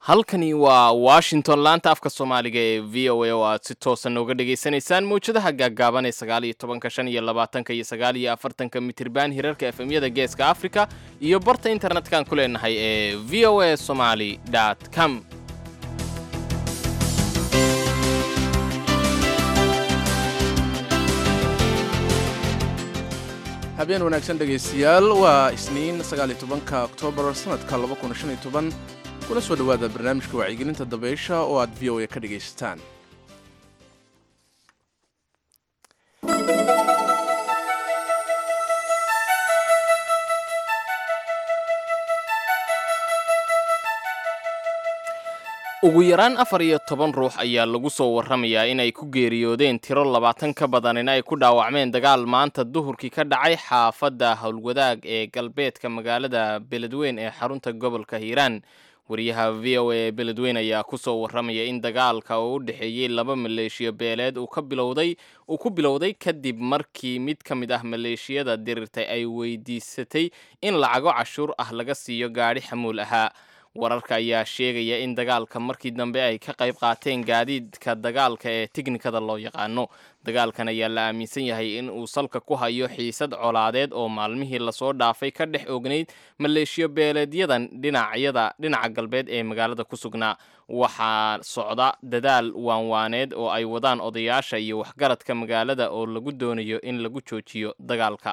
halkani waa washington laanta afka soomaaliga ee v o a oo aad si toosan nooga dhagaysanaysaan mawjadaha gaaggaaban ee sagaal iyo tobanka shan iyo labaatanka iyo sagaal iyo afartanka mitirban hirarka efemyada geeska africa iyo barta internetkan ku leenahay ee v o a somaly com habeen wanaagsan dhegaystayaal waa isniin sagaaliyo tobanka oktoobar sannadka laba kun shan iyo toban kuna soo dhowaada barnaamijka wacyigelinta dabeysha oo aad v o a ka dhegaysataan ugu yaraan afar iyo toban ruux ayaa lagu soo warramayaa inay ku geeriyoodeen tiro labaatan ka badan in ay ku dhaawacmeen dagaal maanta duhurkii ka dhacay xaafadda howlwadaag ee galbeedka magaalada beledweyn ee xarunta gobolka hiiraan wariyaha v o a ee beledweyn ayaa kusoo warramaya in dagaalka oo u dhexeeyey laba maleeshiyo beeleed uu ka bilowday uu ku bilowday kadib markii mid ka mid ah maleeshiyada dirirtay ay weydiisatay in lacago cashuur ah laga siiyo gaadhi xamuul ahaa wararka ayaa sheegaya in dagaalka markii dambe ay ka qayb qaateen gaadiidka dagaalka ee tiknikada loo yaqaano dagaalkan ayaa la aaminsan yahay in uu salka ku hayo xiisad colaadeed oo maalmihii lasoo dhaafay ka dhex ognayd maleeshiyo beeleedyadan dhinacyada dhinaca galbeed ee magaalada ku sugnaa waxaa socda dadaal waanwaaneed oo ay wadaan odayaasha iyo waxgaradka magaalada oo lagu doonayo in lagu joojiyo dagaalka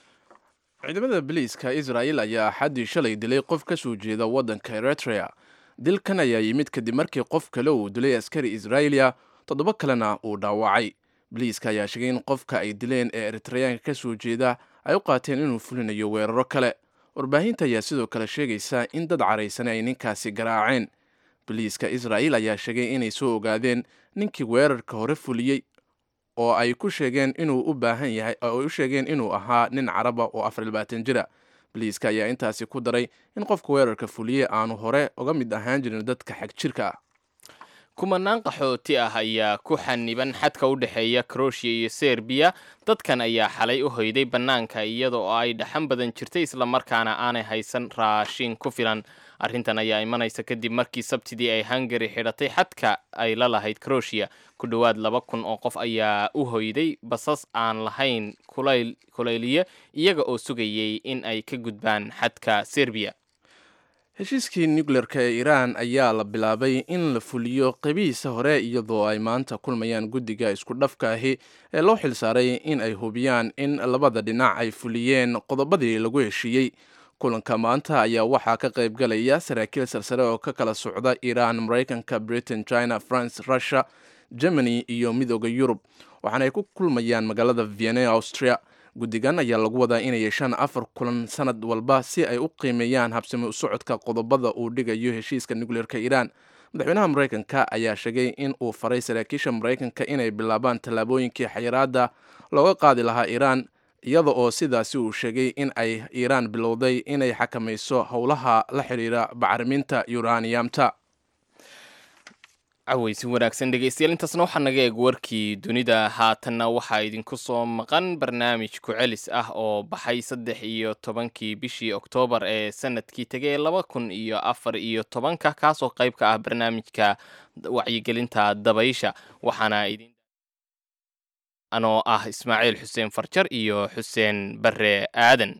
ciidamada biliiska israel ayaa axaddii shalay dilay qof ka soo jeeda waddanka eritrea dilkan ayaa yimid kadib markii qof kale uu dilay askari israeliya toddoba kalena uu dhaawacay biliiska ayaa sheegay in qofka ay dileen ee eritreyaanka ka soo jeeda ay u qaateen inuu fulinayo weeraro kale warbaahinta ayaa sidoo kale sheegaysa in dad caraysane ay ninkaasi garaaceen biliiska israel ayaa sheegay inay soo ogaadeen ninkii weerarka hore fuliyey oo ay ku sheegeen inuu u baahan yahay oo ay u sheegeen inuu ahaa nin caraba oo afar labaatan jira biliiska ayaa intaasi ku daray in qofka weerarka fuliye aanu hore uga mid ahaan jirin dadka xag jirka ah kumanaan qaxooti ah ayaa ku xaniban xadka u dhexeeya kroshia iyo serbiya dadkan ayaa xalay u hoyday bannaanka iyada oo ay dhaxan badan jirtay islamarkaana aanay haysan raashin ku filan arrintan ayaa imanaysa kadib markii sabtidii ay hungari xidhatay xadka ay la lahayd kroshia ku dhowaad laba kun oo qof ayaa u hoyday basas aan lahayn kulayliye iyaga oo sugayay in ay ka gudbaan xadka serbiya heshiiskii nucleerka ee iiraan ayaa la bilaabay in la fuliyo qeybihiisa hore iyadoo ay maanta kulmayaan guddiga isku dhafka ahi ee loo xilsaaray in ay hubiyaan in labada dhinac ay fuliyeen qodobadii lagu heshiiyey kulanka maanta ayaa waxaa ka qayb galaya saraakiil salsare oo ka kala socda iiraan maraykanka britain china france russia germany iyo midooda yurub waxaana ay ku kulmayaan magaalada vienna austria guddigan ayaa lagu wadaa inay yeeshaan afar kulan sanad walba si ay u qiimeeyaan habsami u socodka qodobada uu dhigayo heshiiska nucleerka iiraan madaxweynaha maraykanka ayaa sheegay in uu faray saraakiisha maraykanka inay bilaabaan tallaabooyinkii xayiraada looga qaadi lahaa iiraan iyada oo sidaasi uu sheegay in ay iiraan bilowday inay xakamayso howlaha la xidhiira bacriminta yuraniyamta caweysin wanaagsan dhegeystayaal intaasna waxaa naga eeg warkii dunida haatanna waxaa idinku soo maqan barnaamij ku-celis ah oo baxay saddex iyo tobankii bishii oktoobar ee sanadkii tegay laba kun iyo afar iyo tobanka kaasoo qayb ka ah barnaamijka wacyigelinta dabaysha waxaana idin anoo ah ismaaciil xuseen farjar iyo xuseen bare aadan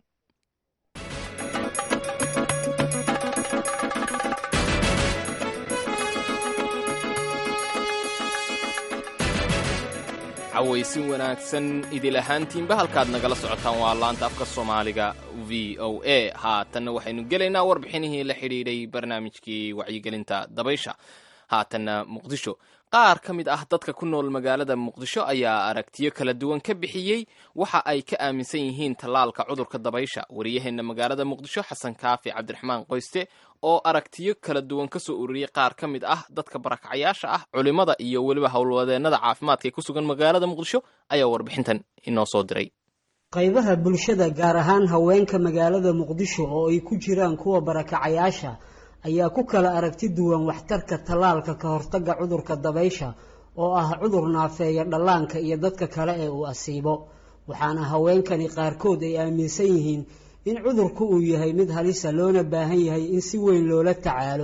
cawaysin wanaagsan idil ahaantiinba halkaad nagala socotaan waa laanta afka soomaaliga v o a haatanna waxaynu gelaynaa warbixinihii la xidhiidhay barnaamijkii wacyigelinta dabaysha haatanna muqdisho qaar ka mid ah dadka ku nool magaalada muqdisho ayaa aragtiyo kala duwan ka bixiyey waxa ay ka aaminsan yihiin tallaalka cudurka dabaysha wariyaheenna magaalada muqdisho xasan kaafi cabdiraxmaan qoyste oo aragtiyo kala duwan ka soo ururiyey qaar ka mid ah dadka barakacayaasha ah culimmada iyo weliba howlwadeennada caafimaadka ee ku sugan magaalada muqdisho ayaa warbixintan inoo soo diray qaybaha bulshada gaar ahaan haweenka magaalada muqdisho oo ay ku jiraan kuwa barakacayaasha ayaa ku kala aragti duwan waxtarka tallaalka ka hortagga cudurka dabaysha oo ah cudur naafeeya dhallaanka iyo dadka kale ee uu asiibo waxaana haweenkani qaarkood ay aaminsan yihiin in cudurku uu yahay mid halisa loona baahan yahay in si weyn loola tacaalo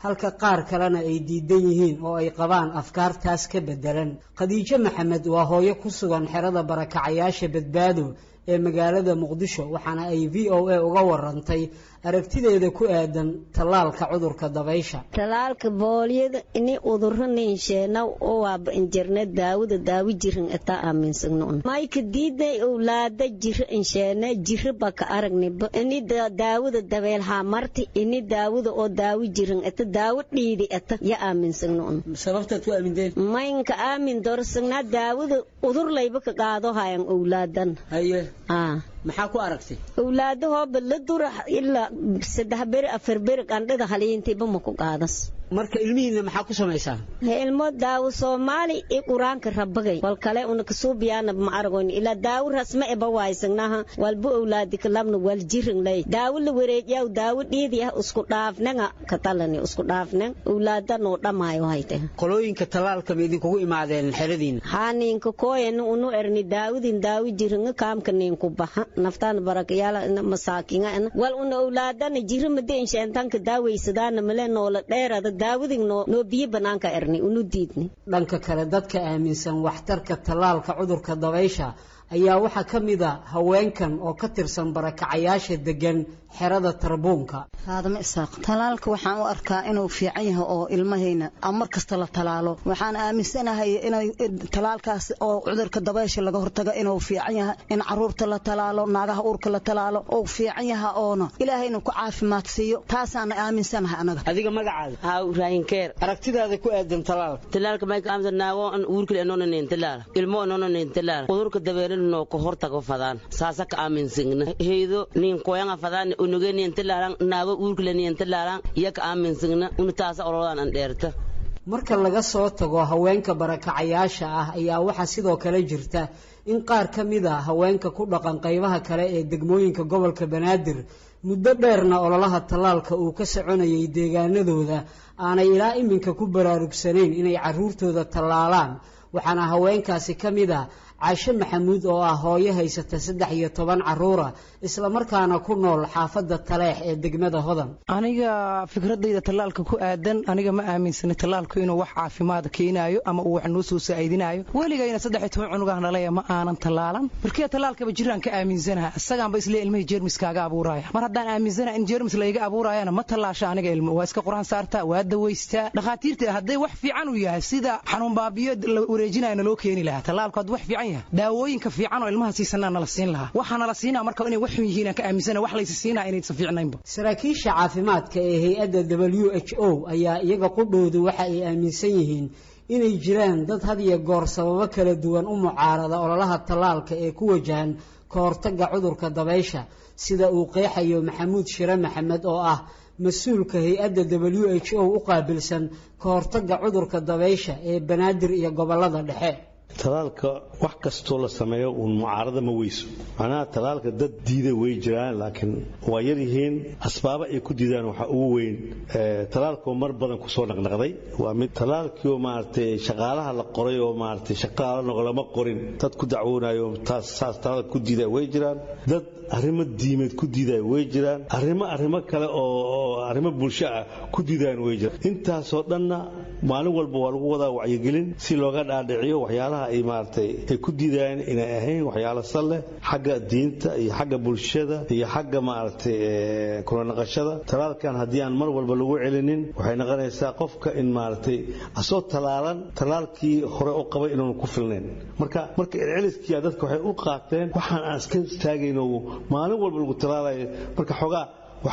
halka qaar kalena ay diidan yihiin oo ay qabaan afkaartaas ka beddelan khadiijo maxamed waa hooyo ku sugan xerada barakacayaasha badbaado ee magaalada muqdisho waxaana ay v o a uga warantay aragtideeda ku aadan tallaalka cudurka dabaysha talaalka booliyada ini uduraninsheena owaaba injirne daawada daawi jirin eta aaminsannon mayka diidnay owlaada jira insheene jira baka aragniba ini daawada dabeelhaa marti ini daawada oo daawi jirin eta daawo dhiidi eta ya aaminsannon sababtaad ku aamindeen maynka aamin dorsagnaa daawada udurlayba ka qaado hayan owlaadan haye maxaa ku aragtay owlaadahooba la dura ilaa saddex beri afar beri qandhada haliintiba ma ku qaadas marka ilmihiina maxaa ku samaysaa ilmo daawo soomaali i quraanka rabagay wal kale una kasuubiyaana ma aragoyn ilaa daawo rasma eba waysagnaha walba owlaadi kalabna wal jirin lay daawo la wareejiyaw daawo dhiidi ah isku dhaafnanga katalani isku dhaafnan owlaada noo dhamaayo hayte qolooyinka tallaalka ma idinkugu imaadeen xeradiina haa ninka kooyana unu erni daawadin daawo jiringa kaamka ninku baxa naftaan barakayaala masaakinga wal una owlaadana jira made insheentanka daawaysadaana male noola dheerada daawadin noo biyo banaanka erni unu diidni dhanka kale dadka aaminsan waxtarka tallaalka cudurka dabaysha ayaa waxaa ka mid a haweenkan oo ka tirsan barakacayaasha degan xerada tarbuunka faadamo isaaq talaalka waxaan u arkaa inuu fiican yahay oo ilmahayna mar kasta la talaalo waxaan aaminsanahay inay talaalkaas oo cudurka dabaysha laga hortago inuu fiican yahay in caruurta la talaalo naagaha uurka la talaalo uu fiican yahay oona ilaahayna ku caafimaad siiyo taasaana aaminsanahay anaga adiga magacaada haa raayinkeer aragtidaada ku aadan talaalka talaalka mayka aamsa naago an uurkile anonanen talaal ilmo anonanen talaal cudurka dabeelin noo ka hortago fadaan saasa ka aaminsigna heydo nin koyanga fadaan unuge nin talaalan naago uurkile nin talaalan iya ka aaminsigna unu taasa olodan an dheerta marka laga soo tago haweenka barakacayaasha ah ayaa waxaa sidoo kale jirta in qaar ka mid a haweenka ku dhaqan qaybaha kale ee degmooyinka gobolka banaadir muddo dheerna ololaha tallaalka uu ka soconayay deegaanadooda aanay ilaa iminka ku baraarugsanayn inay carruurtooda tallaalaan waxaana haweenkaasi ka mid a caashe maxamuud oo ah hooyo haysata saddex iyo toban caruura islamarkaana ku nool xaafadda taleex ee degmada hodan aniga fikradayda tallaalka ku aadan aniga ma aaminsani tallaalku inuu wax caafimaad keenaayo ama uu wax noo soo saa'idinaayo weligayna saddex iyo toban cunugaah nalaya ma aanan tallaalan markii tallaalkaba jiraan ka aaminsanaha isagaanba isle ilmihii jeermiskaaga abuuraaya mar haddaan aaminsanaha in jeermis layga abuuraayana ma tallaasha aniga ilmo waa iska quraan saartaa waa dawaystaa dhakhaatiirta hadday wax fiican u yahay sida xanuun baabiyo la wareejinaya naloo keeni lahaa tallaalku hadduu wax fiican yahay daawooyinka fiican oo ilmaha siisanaa nala siin lahaa waxaa nala siinaa marka inay wax xun yihiin aan ka aaminsana wax laysa siinaa inaysan fiicnaynba saraakiisha caafimaadka ee hay-adda w h o ayaa iyaga qudhoodu waxa ay aaminsan yihiin inay jiraan dad had iyo goor sababo kala duwan u mucaarada ololaha tallaalka ee ku wajahan ka hortagga cudurka dabaysha sida uu qeexayo maxamuud shire maxamed oo ah mas-uulka hay-adda w h o u qaabilsan ka hortagga cudurka dabaysha ee banaadir iyo gobollada dhexe talaalka wax kastoo la sameeyo uun mucaarada ma weyso macnaha talaalka dad diida way jiraan laakiin waa yar yihiin asbaaba ay ku diidaan waxaa ugu weyn talaalkoo mar badan kusoo naqnaqday waa mid talaalkiioo maaragtay shaqaalaha la qoray oo maaragtay shaqaala noqlama qorin dad ku dacwoonayo taas saas talaalka ku diida way jiraan dad arrimo diimeed ku diidaya way jiraan arrimo arrimo kale oo arrimo bulsho ah ku diidaan way jiraan intaasoo dhanna maalin walba waa lagu wadaa wacyigelin si looga dhaadhiciyo waxyaalaha ay maaragtay ay ku diidayaan inay ahayn waxyaalo sal leh xagga diinta iyo xagga bulshada iyo xagga maaragtay kula naqashada talaalkan haddii aan mar walba lagu celinin waxay noqonaysaa qofka in maaragtay asoo talaalan talaalkii hore u qabay inuun ku filnayn marka marka celceliskiia dadka waxay u qaateen waxaan aan iska istaagayno maalin walba lagu talaalayo marka xoogaa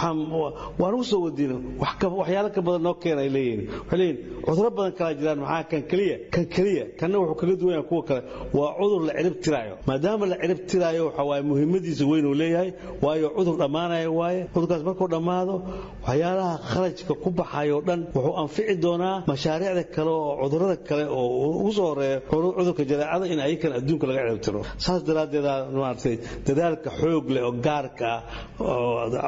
waan ugu soo wadiina waxyaalo ka badan noo keena ay leeyihin waxay leeyihin cuduro badan kalaa jiraan maxaa kan keliya kan keliya kanna wuxuu kaga duwan yahay kuwa kale waa cudur la cirib tiraayo maadaama la cirib tiraayo waxa waaye muhiimadiisa weyn uu leeyahay waayo cudur dhammaanaya waaye cudurkaas markuu dhammaado waxyaalaha kharajka ku baxayo dhan wuxuu anfici doonaa mashaariicda kale oo cudurada kale oo ugu soo horeeya cudurka jadeecada in ayakan adduunka laga cirib tiro saas daraaddeeda maaragtay dadaalka xoog leh oo gaarka ah oo cudurka daba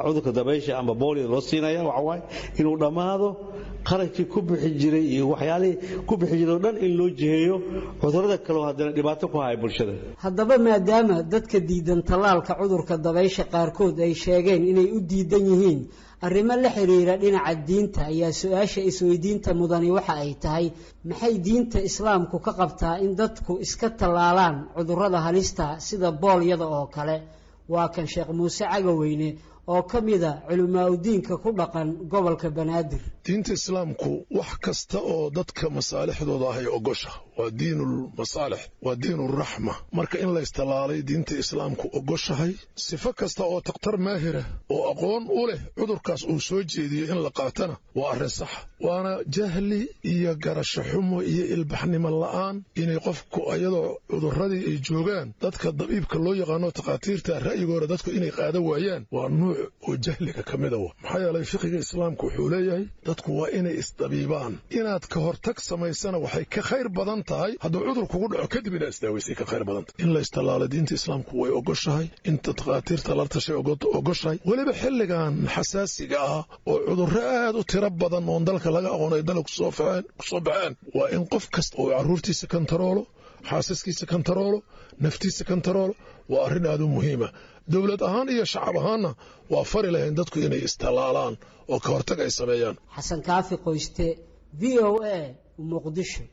dabaysha ama boolio loo siinaya waxa waaye inuu dhammaado qarashkii ku bixi jiray iyo waxyaalihii ku bixi jiray oo dhan in loo jiheeyo cudurrada kaleo haddana dhibaato ku haya bulshada haddaba maadaama dadka diidan tallaalka cudurka dabaysha qaarkood ay sheegeen inay u diidan yihiin arrimo la xiriira dhinaca diinta ayaa su-aasha isweydiinta mudani waxa ay tahay maxay diinta islaamku ka qabtaa in dadku iska tallaalaan cudurrada halista sida boolyada oo kale waa kan sheekh muuse cagaweyne oo ka mida culimaauddiinka ku dhaqan gobolka banaadir diinta islaamku wax kasta oo dadka masaalixdooda ahay ogosha waa diinulmasaalix waa diinuraxma marka in laystallaalay diinta islaamku ogoshahay sifo kasta oo takhtar maahira oo aqoon u leh cudurkaas uu soo jeediyo in la qaatana waa arrin saxa waana jahli iyo garasho xumo iyo ilbaxnimo la'aan inay qofku ayadoo cudurradii ay joogaan dadka dabiibka loo yaqaano takhaatiirta ra'yigooda dadku inay qaada waayaan waa nuuc oo jahliga ka mida wa maxaa yeelay fiqiga islaamku wuxuu leeyahay dadku waa inay isdabiibaan inaad ka hortag samaysana waxay ka khayr badan tahay hadduu cudur kugu dhaco kadib inaad isdaawaysay ka khayr badan tahay in la istallaalo diinta islaamku way ogoshahay inta takhaatiirta la tashay ogoshahay weliba xilligan xasaasiga ah oo cudurro aad u tiro badan oon dalka laga aqoon ay dalka kusoo baxeen waa in qof kasta oo carruurtiisa kantaroolo xaasaskiisa kantaroolo naftiisa kantaroolo waa arrin aad u muhiima dowlad ahaan iyo shacab ahaanna waa fari lahayn dadku inay istallaalaan oo ka hortag ay sameeyaan xasan kaafi qoyste v o a muqdisho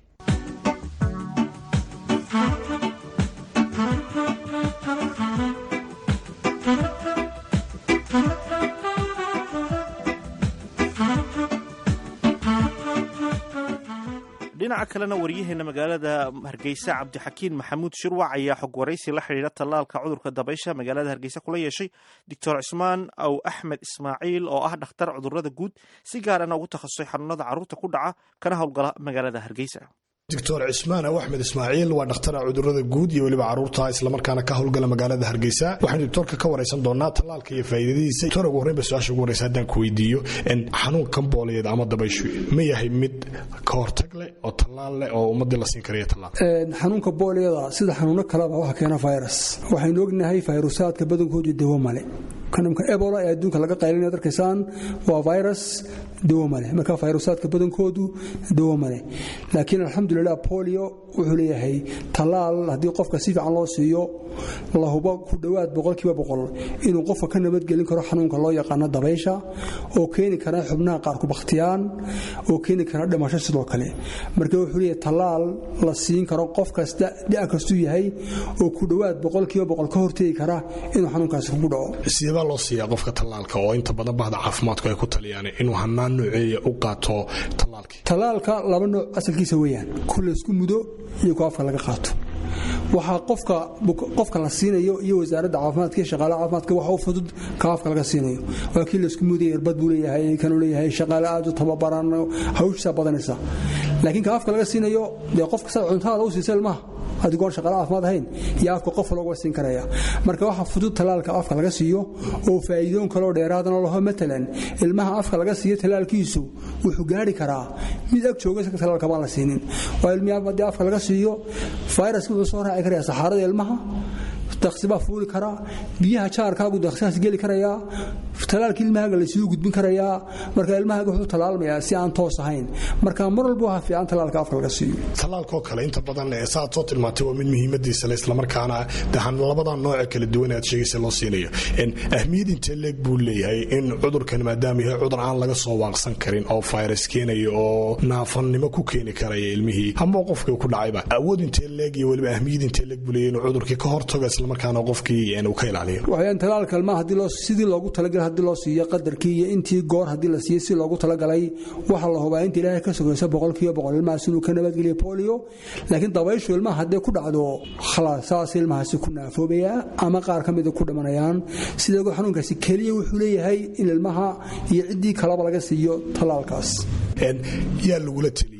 dhinaca kalena waryaheena magaalada hargeysa cabdixakiin maxamuud shirwac ayaa xog waraysi la xidhiidha tallaalka cudurka dabaysha magaalada hargeysa kula yeeshay doctor cismaan aw axmed ismaaciil oo ah dhakhtar cudurada guud si gaarana ugu takhasusay xanuunada carruurta ku dhaca kana howlgala magaalada hargeysa doctor cismaan aw axmed ismaaciil waa dhakhtara cudurada guud iyo weliba caruurta islamarkaana ka howlgala magaalada hargeysa waxaan doctorka ka waraysan doonaa tallaalka iyo faa'iidadiisa doctor ugu horreynba su-aasha ugu horreysa haddaan ku weydiiyo xanuunkan booleed ama dabayshu ma yahay mid ka hortag leh oo tallaal leh oo ummadii la siin karaya tallaal xanuunka booliyada sida xanuuno kaleba waxa keena virus waxaynu ognahay fayrusaadka badankoodu dawo male kanamka ebola ee adduunka laga qaylinaya arkaysaan waa virus dawo male marka fayrusaadka badankoodu dawo male laakiin alxamdulilah polio wuxuu leeyahay tallaal haddii qofka si fiican loo siiyo la hubo ku dhowaad boqolkiiba boqol inuu qofka ka nabadgelin karo xanuunka loo yaqaano dabaysha oo keeni kara xubnaha qaar ku bakhtiyaan oo keeni kara dhimasho sidoo kale marka wuxuu leeyahay tallaal la siin karo qof kasta da' kastuu yahay oo ku dhowaad boqolkiiba boqol ka hortegi kara inuu xanuunkaasi kugu dhaco sideebaa loo siiyaa qofka tallaalka oo inta badan bahda caafimaadku ay ku taliyaan inuu hanaan nooceeya u qaato tallaalkii tallaalka laba nooc asalkiisa weeyaan ku laysku mudo iyo ku afka laga qaato waxaa qofka qofka la siinayo iyo wasaaradda caafimaadka iyo shaqaale caafimaadka waxa u fudud ka afka laga siinayo waa kii laysku mudaya irbad buu leeyahay kanuu leeyahay shaqaale aad u tababaran hawshiisaa badanaysa laakiin ka afka laga siinayo dee qofka saa cuntada u siisa ilmaha adigoon shaqaale caafimaad ahayn iyo afka qof looga siin karaya marka waxaa fudud tallaalka afka laga siiyo oo faa'iidoon kaloo dheeraadana laho matalan ilmaha afka laga siiyo tallaalkiisu wuxuu gaari karaa mid ag jooga isaga tallaalka baan la siinin waa ilmihi haddii afka laga siiyo fayraska wuxuu soo raaci karaya saxaarada ilmaha daksibaa fuuli karaa biyaha jaarkaagu daksigaas geli karayaa talaalka ilmahaaga laysuu gudbin karayaa marka ilmahaaga wuxuu talaalmayaa si aan toos ahayn marka mar walba waxaa fiican talaalka afka laga siiyo tallaalkoo kale inta badan saaad soo tilmaantay waa mid muhiimadiisa le islamarkaana dahan labada nooce kala duwan aad sheegaysa loo siinayo ahmiyad intee leeg buu leeyahay in cudurkan maadaama yahay cudur aan laga soo waaqsan karin oo virus keenayo oo naafannimo ku keeni karaya ilmihii ama qofkii ku dhacayba awood intee leeg iyo weliba ahmiyad intee leeg buu leeyahay inuu cudurkii ka hortago islamarkaana qofkii uu ka ilaaliyo waxayaan talaalka ilmaha haddii loo sidii loogu talagalay haddii loo siiyo qadarkii iyo intii goor haddii la siiyo si loogu talagalay waxaa la hubaa inta ilaahay ka sugayso boqolkiiba boqol ilmahaas inuu ka nabadgeliyo polio laakiin dabayshu ilmaha hadday ku dhacdo khalaas saas ilmahaasi ku naafoobayaa ama qaar ka mida ku dhimanayaan sidoo xanuunkaasi keliya wuxuu leeyahay in ilmaha iyo ciddii kalaba laga siiyo talaalkaas yaa lagula teliya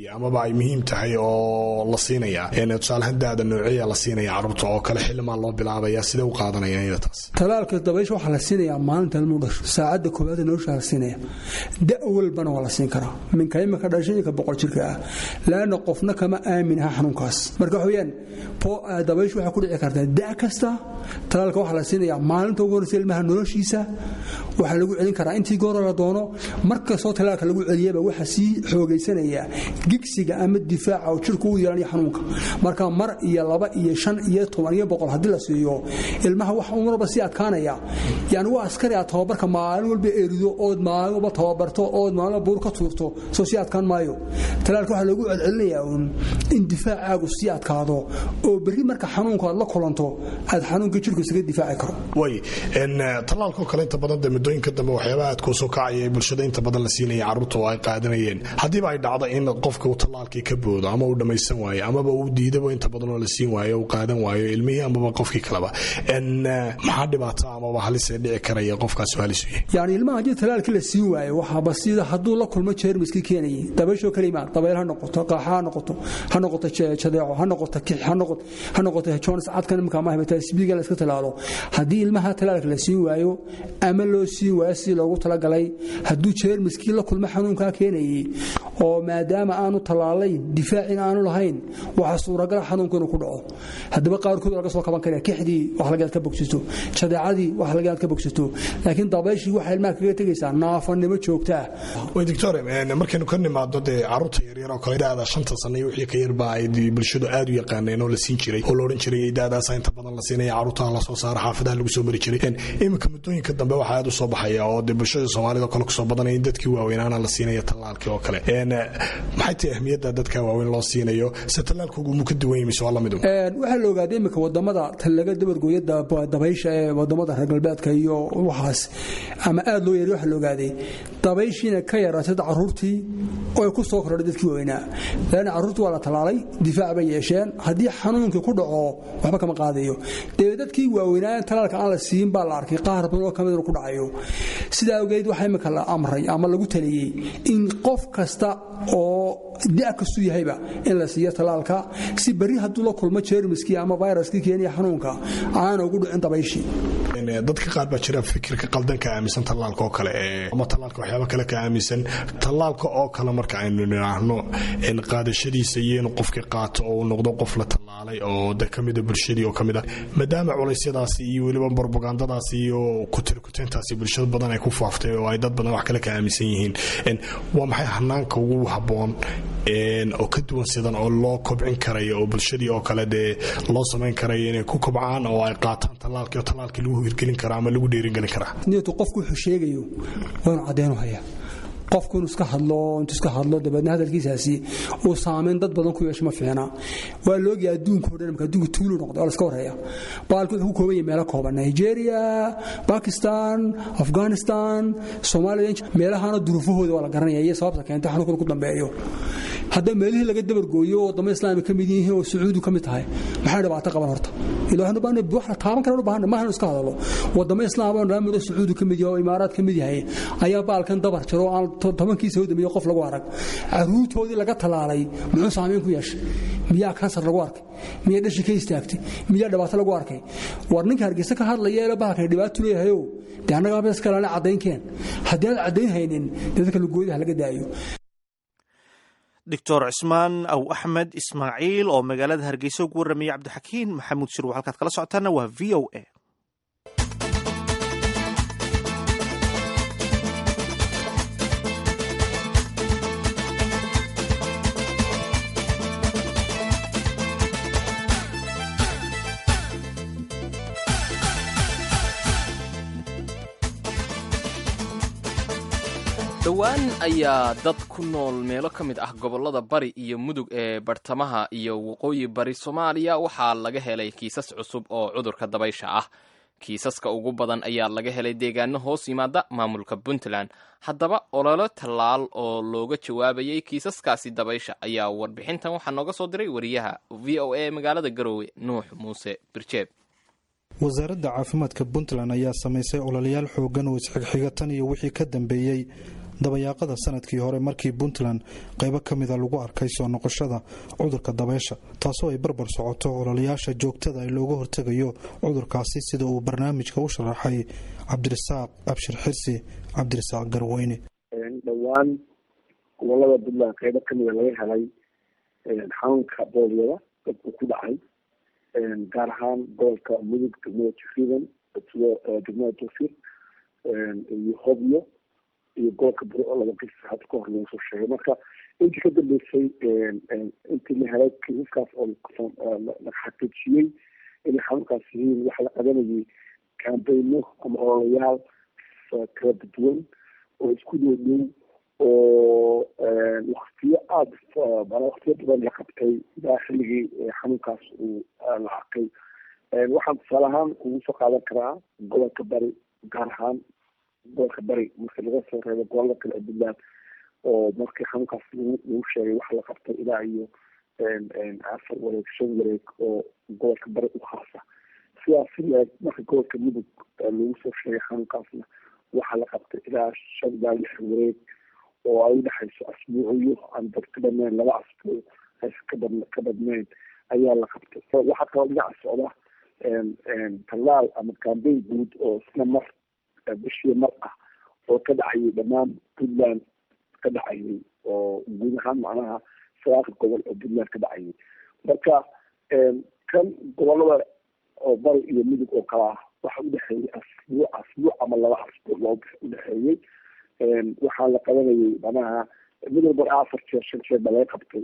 yahay amaba ay muhiim tahay oo la siinaya tusaalahaan daada noociya la siinaya carruurta oo kale xilimaa loo bilaabaya sidee u qaadanayaan iyada taas talaalka dabaysha waxaa la siinayaa maalinta ilmuu dhasho saacadda koowaad nolosha la siinaya da walbana waa la siin karaa minka imika dhashay inka boqol jirka ah laana qofna kama aamin aha xanuunkaas marka waxa weeyaan dabayshu waxay ku dhici kartaa da kasta talaalka waxaa la siinayaa maalinta ugu horreysa ilmaha noloshiisa waxaa lagu celin karaa intii goora la doono markastoo talaalka lagu celiyaba waxaa sii xoogaysanaya gigsiga ama difaaca oo jirku u yeelanaya xanuunka marka mar iyo laba iyo shan iyo toban iyo boqol haddii la siiyo ilmaha wax unwalba sii adkaanaya yani waa askari aad tababarka maalin walba erido ood maalin walba tababarto ood maalin buur ka tuurto soo sii adkaan maayo talaalka waxaa loogu celcelinayaa uun in difaacaagu sii adkaado oo berri marka xanuunka aad la kulanto aad xanuunka jirku isaga difaaci karo way talaalkoo kale inta badan de muddooyinka dambe waxyaabaha aad kuusoo kacaya ee bulshada inta badan la siinaya carruurta oo ay qaadanayeen haddiiba ay dhacdo in qofka uu talaalkii ka boodo ama uu dhammaysan waayo amaba uu diidaba inta badan oo la siin waayo uu qaadan waayo ilmihii amaba qofkii kaleba maxaa dhibaata amaba halisee dhici karaya qofkaas halis u yahay yani ilmaha haddii talaalkii la siin waayo waxaaba sida hadduu la kulmo jeermiskii keenayay dabayshoo kale imaan dabayl ha noqoto qaaxa ha noqoto ha noqoto jadeeco ha noqoto kix ha noqoto jones cadkan imika ama hepatitis la iska talaalo haddii ilmaha talaalka la siin waayo ama loo siin waayo sidii loogu talagalay hadduu jeermiskii la kulmo xanuunkaa keenayay oo maadaama aanu tallaalayn difaacin aanu lahayn waxaa suuragala xanuunka inuu ku dhaco haddaba qaarkood laga soo kaban karaya kixdii wax laga ka bogsato jadeecadii wax laga ka bogsato laakiin dabayshii waxay ilmaha kaga tegaysaa naafanimo joogta ah way doctor markaynu ka nimaado dee carruurta yaryar oo kale daada shanta sano iyo wixii ka yarba ay bulshadu aad u yaqaaneen oo la siin jiray oo la odhan jiray daadaasa inta badan la siinaya carruurtaha la soo saara xaafadaha lagu soo mari jiray iminka muddooyinka dambe waxaa aad u soo baxaya oo dee bulshada soomaalida oo kale kusoo badanaya in dadkii waaweynaana la siinaya tallaalkii oo kale maxay tahay ahmiyadda dadka waaweyn loo siinayo se tallaalkoogu muu ka duwan yahay mise waa lamid waxaa la ogaaday iminka wadamada laga dabargooya dabaysha ee wadamada reer galbeedka iyo waxaas ama aad loo yeeriy waxaa la ogaaday dabayshiina ka yaraatay carruurtii oo ay ku soo kordhay dadkii waaweynaa laana carruurtii waa la tallaalay difaac bay yeesheen haddii xanuunkii ku dhaco waxba kama qaadayo dee dadkii waaweynaa talaalka aan la siin baa la arkay qaar badan oo kamid inuu ku dhacayo sidaa awgeed waxaa imika la amray ama lagu taliyey in qof kasta oo da kastuu yahayba in la siiyo talaalka si berri hadduu la kulmo jeermiskii ama viruskii keenaya xanuunka aana ugu dhicin dabayshii dadka qaar baa jira fikirka qaldan ka aaminsan tallaalka oo kale ama tallaalka waxyaaba kale ka aaminsan tallaalka oo kale marka aynu nidhaahno qaadashadiisa iyo inuu qofkii qaato oo uu noqdo qof la tallaalay oo de kamida bulshadii oo kamid ah maadaama culeysyadaasi iyo weliba propagandadaasi iyo kutirkuteentaasi bulshada badan ay ku faaftay oo ay dad badan wax kale ka aaminsan yihiin waa maxay hanaanka ugu habboon oo ka duwan sidan oo loo kobcin karayo oo bulshadii oo kale dee loo samayn karayo inay ku kobcaan oo ay qaataan tallaalkii oo tallaalkii lagu hirgelin karaa ama lagu dheeringelin karaa nitu qofku wuxuu sheegayo waanu caddeenu hayaa qofku inuu iska hadlo intuu iska hadlo dabeedna hadalkiisaasi uu saamayn dad badan ku yeesho ma fiicna waa la ogyahay adduunka oo dhan marka adduunka tuulu noqday oo la iska warhaya baalku wuxuu ku kooban yahay meelo kooban nigeria bakistan afghanistan soomaaliya meelahana duruufahooda waa la garanaya iyo sababta keenta xanuunkan ku dambeeyo hadda meelihii laga dabargooyo wadamo islaami ka mid yihiin oo sacuudi ka mid tahay maxay dhibaato qaban horta ilaahay baan wax la taaban kara baahan ma ahan iska hadalo wadamo islaam oo dhan mid sacuudi ka mid yahay oo imaaraad ka mid yahay ayaa baalkan dabar jiro aan tobankiisa hodamiyo qof lagu arag caruurtoodii laga talaalay muxuu saamayn ku yeeshay miyaa kansar lagu arkay miyaa dhashi ka istaagtay miyaa dhibaato lagu arkay war ninka hargeysa ka hadlaya ee bahalkan dhibaato leeyahayow dee annagaa bes kalena caddaynkeen haddii aad caddayn haynin dee dadka lugoodaha laga daayo doctor cismaan aw axmed ismaaciil oo magaalada hargeysa ugu warramayay cabdixakiin maxamuud shirwa halkaad kala socotaana waa v o a dhowaan ayaa dad ku nool meelo ka mid ah gobollada bari iyo mudug ee bartamaha iyo waqooyi bari soomaaliya waxaa laga helay kiisas cusub oo cudurka dabaysha ah kiisaska ugu badan ayaa laga helay deegaano hoos yimaada maamulka puntland haddaba ololo tallaal oo looga jawaabayay kiisaskaasi dabaysha ayaa warbixintan waxaa nooga soo diray wariyaha v o a magaalada garoowe nuux muuse birjeeb wasaaradda caafimaadka puntland ayaa samaysay ololayaal xoogan oo isxigxiga tan iyo wixii ka dambeeyey dabayaaqada sanadkii hore markii puntland qaybo ka mida lagu arkay soo noqoshada cudurka dabaysha taasoo ay barbar socoto ololayaasha joogtada ee looga hortegayo cudurkaasi sida uu barnaamijka u sharaxay cabdirasaaq abshir xirsi cabdirasaaq garweyne dhowaan gobolada puntland qaybo kamida laga helay xanuunka booliyada dadku ku dhacay gaar ahaan gobolka mudug degmada jiridan degmada tawfiiq iyo hobyo iyo gobolka buri oo laba qis hadda ka hor lagu soo sheegay marka intii ka dambeysay intii la helay kiisaskaas oo la xaqiijiyey inay xanuunkaas yihiin waxa la qabanayay kaambeyno ama ololayaal kala duwan oo isku dhow dhow oo waktiyo aada waktiyo badan la qabtay ilaa xilligii xanuunkaas uu la arkay waxaan tusaale ahaan kugu soo qaadan karaa gobolka bari gaar ahaan gobolka bari marka laga soo reebo gobolada kale ee puntland oo markii xanuunkaas lagu sheegay waxa la qabtay ilaa iyo afar wareeg shan wareeg oo gobolka bari u khaasa sidaas leeg marka gobolka mudug lagu soo sheegay xanuunkaasna waxaa la qabtay ilaa shan ilaa lix wareeg oo ay udhexayso asbuuciyo aan dad ka badnayn laba asbuuc aysan kabad ka badnayn ayaa la qabtay waxaa kaloo dhinaca socda tallaal ama kambeyn guud oo isna mar bishii mar ah oo ka dhacayay dhammaan puntland ka dhacayay oo guud ahaan macnaha sagaalka gobol oo puntland ka dhacayay marka kan gobolada oo bari iyo midug oo kala ah waxa udhexeeyey asbuuc asbuuc ama laba asbuuc loo udhexeeyey waxaa la qabanayay manaha mid walba afar jeer shan jeer baa laga qabtay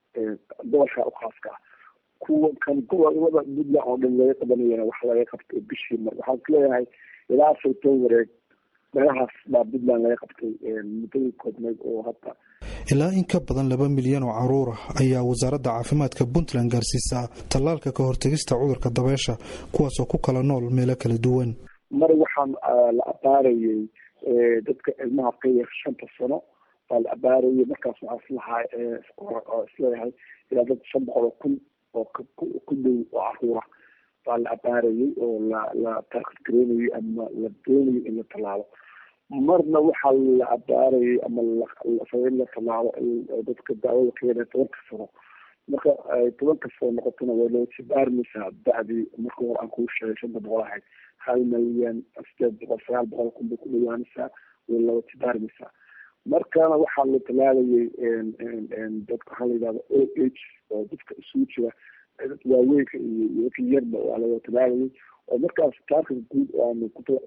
gobolka ukhaaska ah kuwa kan gobolada puntland oo dhan laga qabanayana waxa laga qabtay bishii mar waxaan ku leeyahay ilaa afar toban wareeg meelahaas baa puntland laga qabtay muddadii koobneyd oo hadda ilaa in ka badan laba milyan oo caruur ah ayaa wasaaradda caafimaadka puntland gaarsiisaa tallaalka ka hortegista cudurka dabeysha kuwaasoo ku kala nool meelo kala duwan mar waxaan la abaarayay dadka ilmaha ka yar shanta sano baa la abaarayay markaas waxaa islahaa isleeyahay ilaa dad shan boqol oo kun oo ku dhow oo caruura baa la abaarayay oo la la taakid gareynayay ama la doonayay in la tallaalo marna waxaa la abaarayay ama in la tallaalo dadka daawada ka yara tobanka sano marka tobanka sano noqotona way loo jibaarmaysaa dacdii marka hore aan kuu sheegay shanta boqol ahayd hal milyan sideed boqol sagaal boqol kun bay ku dhawaanaysaa way loo jibaarmaysaa markana waxaa la talaalayay dadka waxaa la yidhahda o h oo dadka isugu jira waaweynka iyo dadka yarba waa laga talaalayay oo markaas taarka guud aanu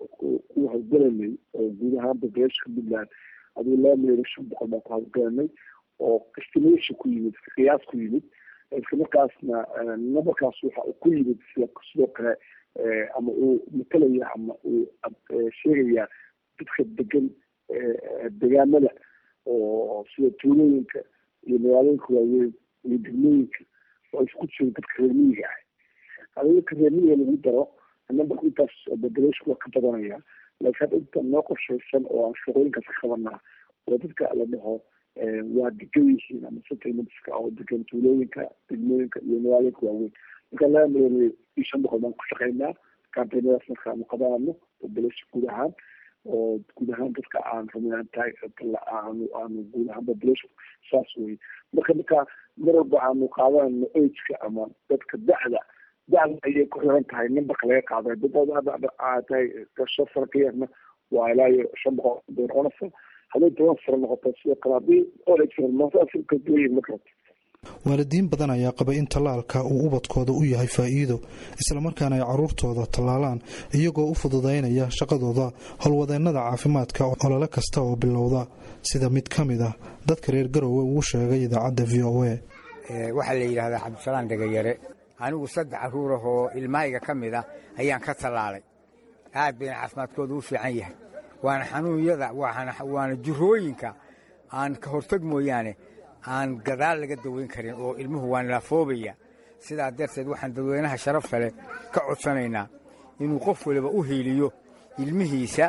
ku hawlgelanay oo guud ahaan populationka puntland aduu laba milyan iyo shan boqol baan ku hawlgelanay oo estimation ku yimid qiyaas ku yimid isla markaasna numberkaas waxa uu ku yimid sida sidoo kale ama uu matalaya ama uu sheegaya dadka degan degaamada oo sida tuulooyinka iyo magaalooyinka waaweyn iyo degmooyinka oo isku jiro dadka reermiyiga ah hadii reermiyiga lagu daro numberka intaas population waa ka badanaya laakiin hadda inta noo qorshaysan oo aan shaqooyinkaas ka qabanaa oo dadka la dhaho waa degan yihiin ama settlementska oo degan tuulooyinka degmooyinka iyo magaalooyinka waaweyn marka laba milyan iyo shan boqol baan ku shaqaynaa kambeynadaas marka aanu qabanano population guud ahaan oo guud ahaan dadka aan rumayaan tahay aanu aanu guud ahaan population saas wey marka marka mar walba aanu qaadanayno ageka ama dadka da'da da'da ayay ku xiran tahay numberka laga qaaday dadooda tahay shan sano ka yarna waa ilaa iyo shan boqol bay noqonaysa hadday toban sano noqoto sidoo kale haddii olkaladuwayin markaas waalidiin badan ayaa qaba in tallaalka uu ubadkooda u yahay faa'iido islamarkaana ay caruurtooda tallaalaan iyagoo u fududaynaya shaqadooda howlwadeennada caafimaadka olole kasta oo bilowda sida mid ka mid ah dadka reer garowe uu sheegay idaacadda v o a waxaa la yidhahdaa cabdisalaan dhegayare anigu saddex caruur ah oo ilmahayga ka mid ah ayaan ka tallaalay aad bayna caafimaadkooda u fiican yahay waana xanuunyada waana jirooyinka aan ka hortag mooyaane aan gadaal laga daweyn karin oo ilmuhu waa naafoobaya sidaa darteed waxaan dadweynaha sharafta leh ka codsanaynaa inuu qof waliba u hiiliyo ilmihiisa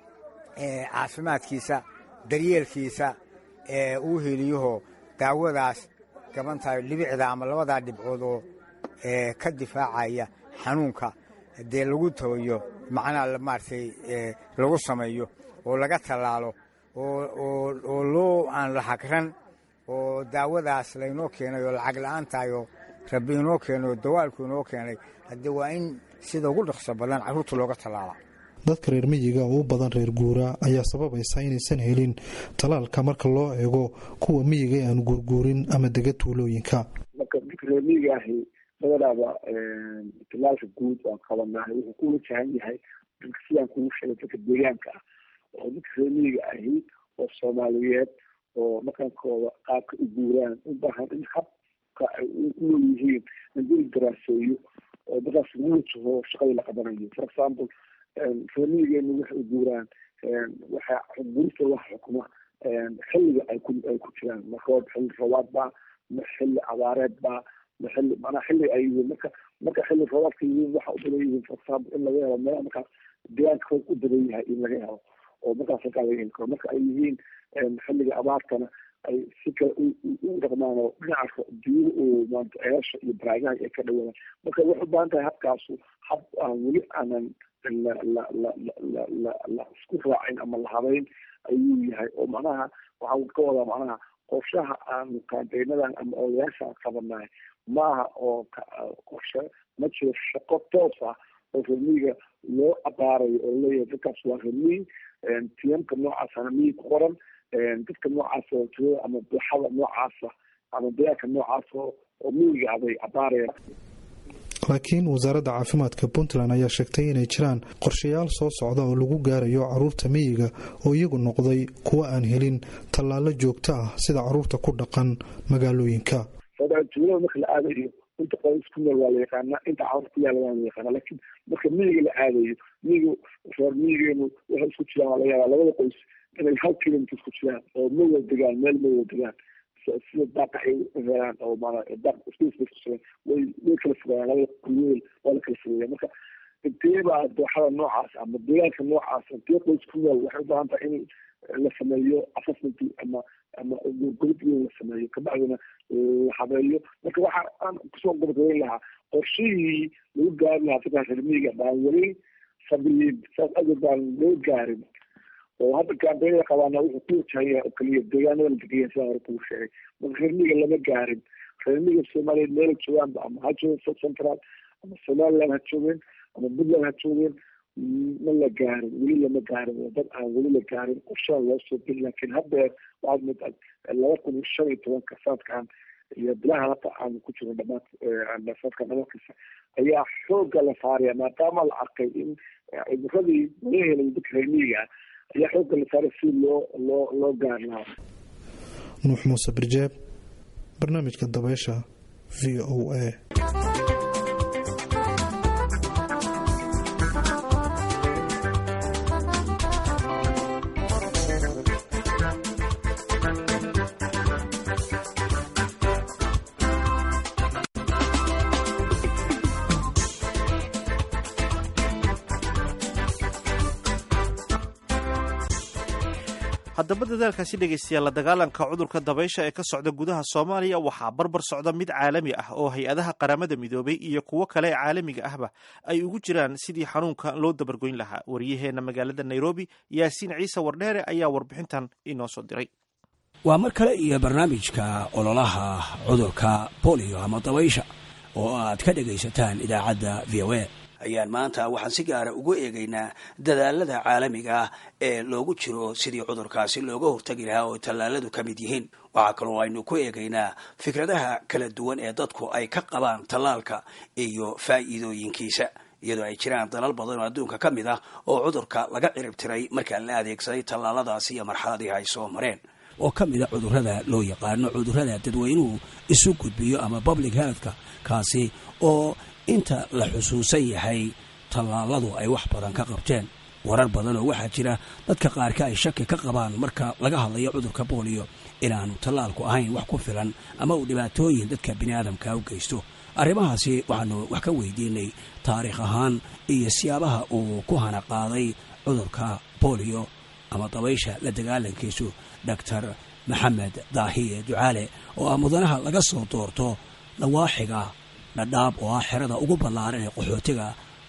caafimaadkiisa daryeelkiisa uu hiiliyahoo daawadaas gabantahay dhibicda ama labadaa dhibcood oo ka difaacaya xanuunka dee lagu tabayo macnaha maaragtay lagu sameeyo oo laga tallaalo oo loo aan la hagran oo daawadaas laynoo keenay oo lacag la-aan tahay oo rabbi inoo keenay oo dawaalku inoo keenay haddii waa in sida ugu dhaqso badan carruurta looga tallaala dadka reer miyiga oo u badan reer guuraa ayaa sababaysa inaysan helin talaalka marka loo eego kuwa miyiga ee aan guurguurin ama dega tuulooyinka marka dadka reer miyiga ahi badanaaba talaalka guud aan qabanahay wuxuu ku wajahan yahay dadka sidaan kugu sheegay dadka deegaanka ah oo dadka reer miyiga ahi oo soomaaliyeed oo dhaqankooda qaabka u guuraan u baahan in habka ay unool yihiin hadii la daraaseeyo oo dadkaas lagu wajaho shaqadii la qabanayo for example reermiyigeenu waxay u guuraan waxa guurista waxa xukuma xilliga ay ku ay ku jiraan ma roob xilli roobaad baa ma xilli abaareed baa ma xilli manaa xilli ay yihiin marka marka xilli roobaadka yihiin waxa u badan yihiin for example in laga helo meelaha markaas deegaanka roog u badan yahay in laga helo oo markaas halkaa laga heli karo marka ay yihiin xilliga abaartana ay si kale u dhaqmaan oo dhinaca biyuhu uu maanta ceesha iyo baraagaha ay ka dhawaadaan marka waxay u baahan tahay habkaasu hab aan weli aanan la la la la la la isku raacin ama la habeyn ayuu yahay oo macnaha waxaan ka wadaa macnaha qorshaha aanu kaanteynadan ama odayaasha qabanahay maaha oo qorshe ma jiro shaqo toos ah oo remiga loo abaarayo oo leeyahay dadkaas waa remi tiyamka noocaasana miyi ku qoran dadka noocaas oo tirada ama buuxada noocaasa ama deegaanka noocaas oo oo miyiga aday abaarayaan laakiin wasaaradda caafimaadka puntland ayaa sheegtay inay jiraan qorshayaal soo socda oo lagu gaarayo caruurta miyiga oo iyagu noqday kuwa aan helin tallaalo joogto ah sida caruurta ku dhaqan magaalooyinka tuulada marka la aadayo inta qoys ku nool waa la yaqaanaa inta caruur ku yaala waa la yaqaanaa laakiin marka miyiga la aadayo miyiga reer miyigeenu waxay isku jiraan waa laga yaabaa labada qoys inay hal kilomitr isku jiraan oo ma wada degaan meel ma wada degaan sida daaqa ay helaan oo maana daaq iskusugan way way kala fogaayaan labada kuweel waa la kala fogeeya marka inteebaa dooxada noocaas ama deegaanka noocaas intee qoys ku nool waxay u baahan tahay in la sameeyo assessment ama ama gurgurid in la sameeyo kabacdina la habeeyo marka waxa aan kusoo gabagabeyn lahaa qorshihii lagu gaari lahaa dadkaas reermiyiga baan weli sabiyin saas awgeed baan loo gaarin oo hadda kaambeynada qabaana wuxuu ku wajahan yahay oo keliya deegaanada la degeya sidaan hore kugu sheegay marka reermiga lama gaarin reermiga soomaaliyeed meela joogaanba ama ha joogeen south central ama somaliland ha joogeen ama puntland ha joogeen ma la gaarin weli lama gaarin waa dad aan weli la gaarin qorshaha loo soo geli laakiin haddeer waxaad moodaa laba kun iyo shan iyo tobanka sanadkan iyo bilaha hata aan ku jiro dhamaad sanadka dhamadkiisa ayaa xooga la saaraya maadaama la arkay in cudurradii laga helay dadka reermiyiga ah ayaa xooga la saaray si loo loo loo gaar lahaa nuux muuse birjeeb barnaamijka dabeysha v o a haddaba dadaalkaasi dhegaystayaal la dagaalanka cudurka dabaysha ee ka socda gudaha soomaaliya waxaa barbar socda mid caalami ah oo hay-adaha qaramada midoobay iyo kuwo kale ee caalamiga ahba ay ugu jiraan sidii xanuunka loo dabargoyn lahaa waryaheena magaalada nairobi yaasiin ciise wardheere ayaa warbixintan inoo soo diray waa mar kale iyo barnaamijka ololaha cudurka bolio ama dabaysha oo aad ka dhegaysataan idaacadda v o a ayaan maanta waxaan si gaara ugu eegaynaa dadaalada caalamiga ah ee loogu jiro sidii cudurkaasi looga hortagi lahaa oo tallaaladu ka mid yihiin waxaa kaloo aynu ku eegaynaa fikradaha kala duwan ee dadku ay ka qabaan tallaalka iyo faa'iidooyinkiisa iyadoo ay jiraan dalal badan oo adduunka ka mid ah oo cudurka laga cirib tiray markaa la adeegsaday tallaaladaasi iyo marxaladii ay soo mareen oo ka mid a cudurrada loo yaqaano cudurrada dadweynuhu isu gudbiyo ama public healthka kaasi oo inta la xusuusan yahay tallaaladu ay wax badan ka qabteen warar badan oo waxaa jira dadka qaarka ay shaki ka qabaan marka laga hadlayo cudurka booliyo inaanu tallaalku ahayn wax ku filan ama uu dhibaatooyin dadka biniaadamka u geysto arrimahaasi waxaanu wax ka weydiinay taariikh ahaan iyo siyaabaha uu ku hana qaaday cudurka booliyo ama dabaysha la dagaalankiisu doctor maxamed daahiye ducaale oo ah mudanaha laga soo doorto dhawaaxiga dhadhaab oo ah xerada ugu ballaaran ee qaxootiga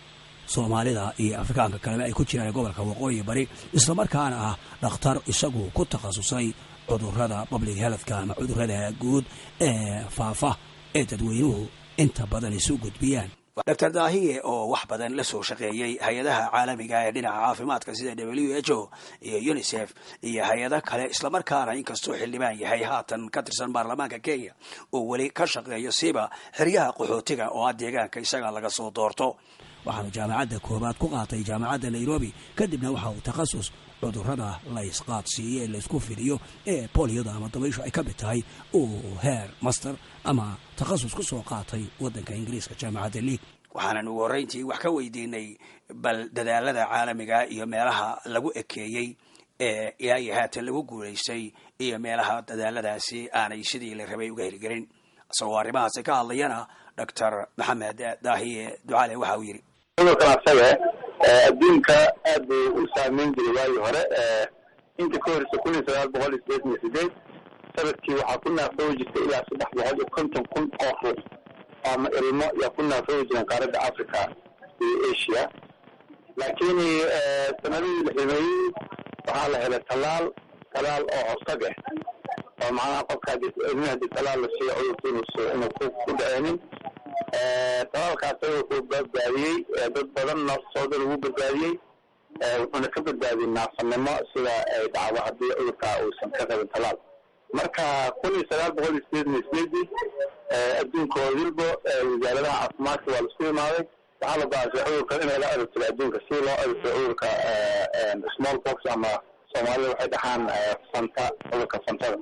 soomaalida iyo afrikaanka kaleba ay ku jiraan gobolka waqooyi bari islamarkaana ah dhakhtar isagu ku takhasusay cudurrada public healthka ama cudurrada guud ee faafa ee dadweynuhu inta badan isu gudbiyaan dr daahiye oo wax badan la soo shaqeeyey hay-adaha caalamiga ee dhinaca caafimaadka sida w h o iyo unisef iyo hay-ado kale islamarkaana inkastoo xildhibaan yahay haatan ka tirsan baarlamaanka kenya oo weli ka shaqeeyo siba xeryaha qaxootiga oo ah deegaanka isaga laga soo doorto waxaanu jaamacadda koobaad ku qaatay jaamacadda nairobi kadibna waxa uu takhasus cudurrada la ysqaadsiiyo ee laysku fidiyo ee boliyada ama dabayshu ay ka mid tahay uu heer master ama takhasus ku soo qaatay waddanka ingiriiska jaamacadda league waxaanan ugu horreyntii wax ka weydiinay bal dadaalada caalamiga iyo meelaha lagu ekeeyey ee ilaa iyo haatan lagu guulaystay iyo meelaha dadaaladaasi aanay sidii la rabay uga heligelin isagoo arrimahaasi ka hadlayana doctor maxamed daahiye ducaale waxa uu yidhi cudurkan asaga adduunka aad buu u saameyn jiray waagii hore inta ka horeysa kun iyo sagaal boqol iyo sideetan iyo sideed sanadkii waxaa ku naafoobi jirtay ilaa saddex boqol iyo konton kun oo ruux ama ilmo yaa ku naafoobi jireen qaaradda africa iyo asia laakiin sanadihii la ximeeyey waxaa la helay tallaal tallaal oo hortag ah oo macnaha qofka ilmihi hadii tallaal la siiyo cudurka inuusu inuu ku ku dhaceenin talaalkaas wuxuu badbaadiyey dad badan naftooda lagu badbaadiyey wuxuuna ka badbaadiyey naafanimo sida ay dhacdo haddii cudurka uusan ka qabin talaal marka kun iyo sagaal boqol iyo sideetan iyo sideedii adduunka oo wilbo wasaaradaha caafimaadka waa laisku imaaday waxaa la go-aansay cudurkan in lala adeegsado adduunka si loo adeegsado cudurka small box ama soomaalida waxay dhahaan fanta cudurka fantada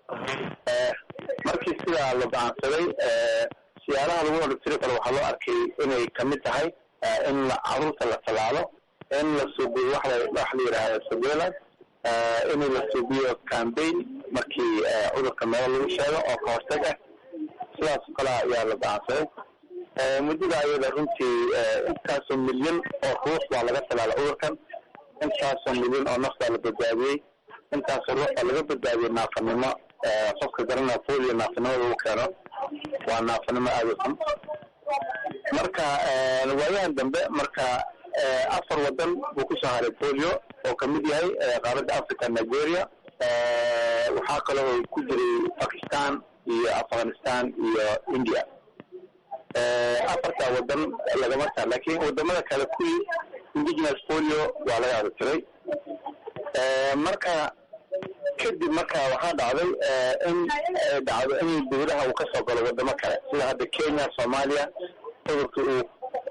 markii sidaa la go-aansaday siyaalaha lagu odhagtiri karo waxaa loo arkay inay kamid tahay in caruurta la talaalo in la suubiyo wax la yidhaahdo surveillance in la suubiyo campaign markii cudurka meel lagu sheego oo ka hortag ah sidaas oo kale ayaa la go-aansaday muddada ayada runtii intaasoo milyan oo ruux baa laga talaala cudurkan intaasoo milyan oo naftaa la badbaadiyey intaasoo ruux baa laga badbaadiyey naafanimo qofka garanaya polio naafanimada lagu keeno waa naafanimo aada u xun marka waayahan dambe marka afar wadan buu kusoo haray polio oo kamid yahay qaaradda africa nigeria waxaa kale oo ku jiray pakistan iyo afghanistan iyo india afartaa wadan lagama taa lakin wadamada kale kuwii indigenous polio waa laga adatiray marka kadib marka waxaa dhacday in dhacdo in dawlaha uu kasoo galo wadamo kale sida hadda kenya soomaaliya cudurka uu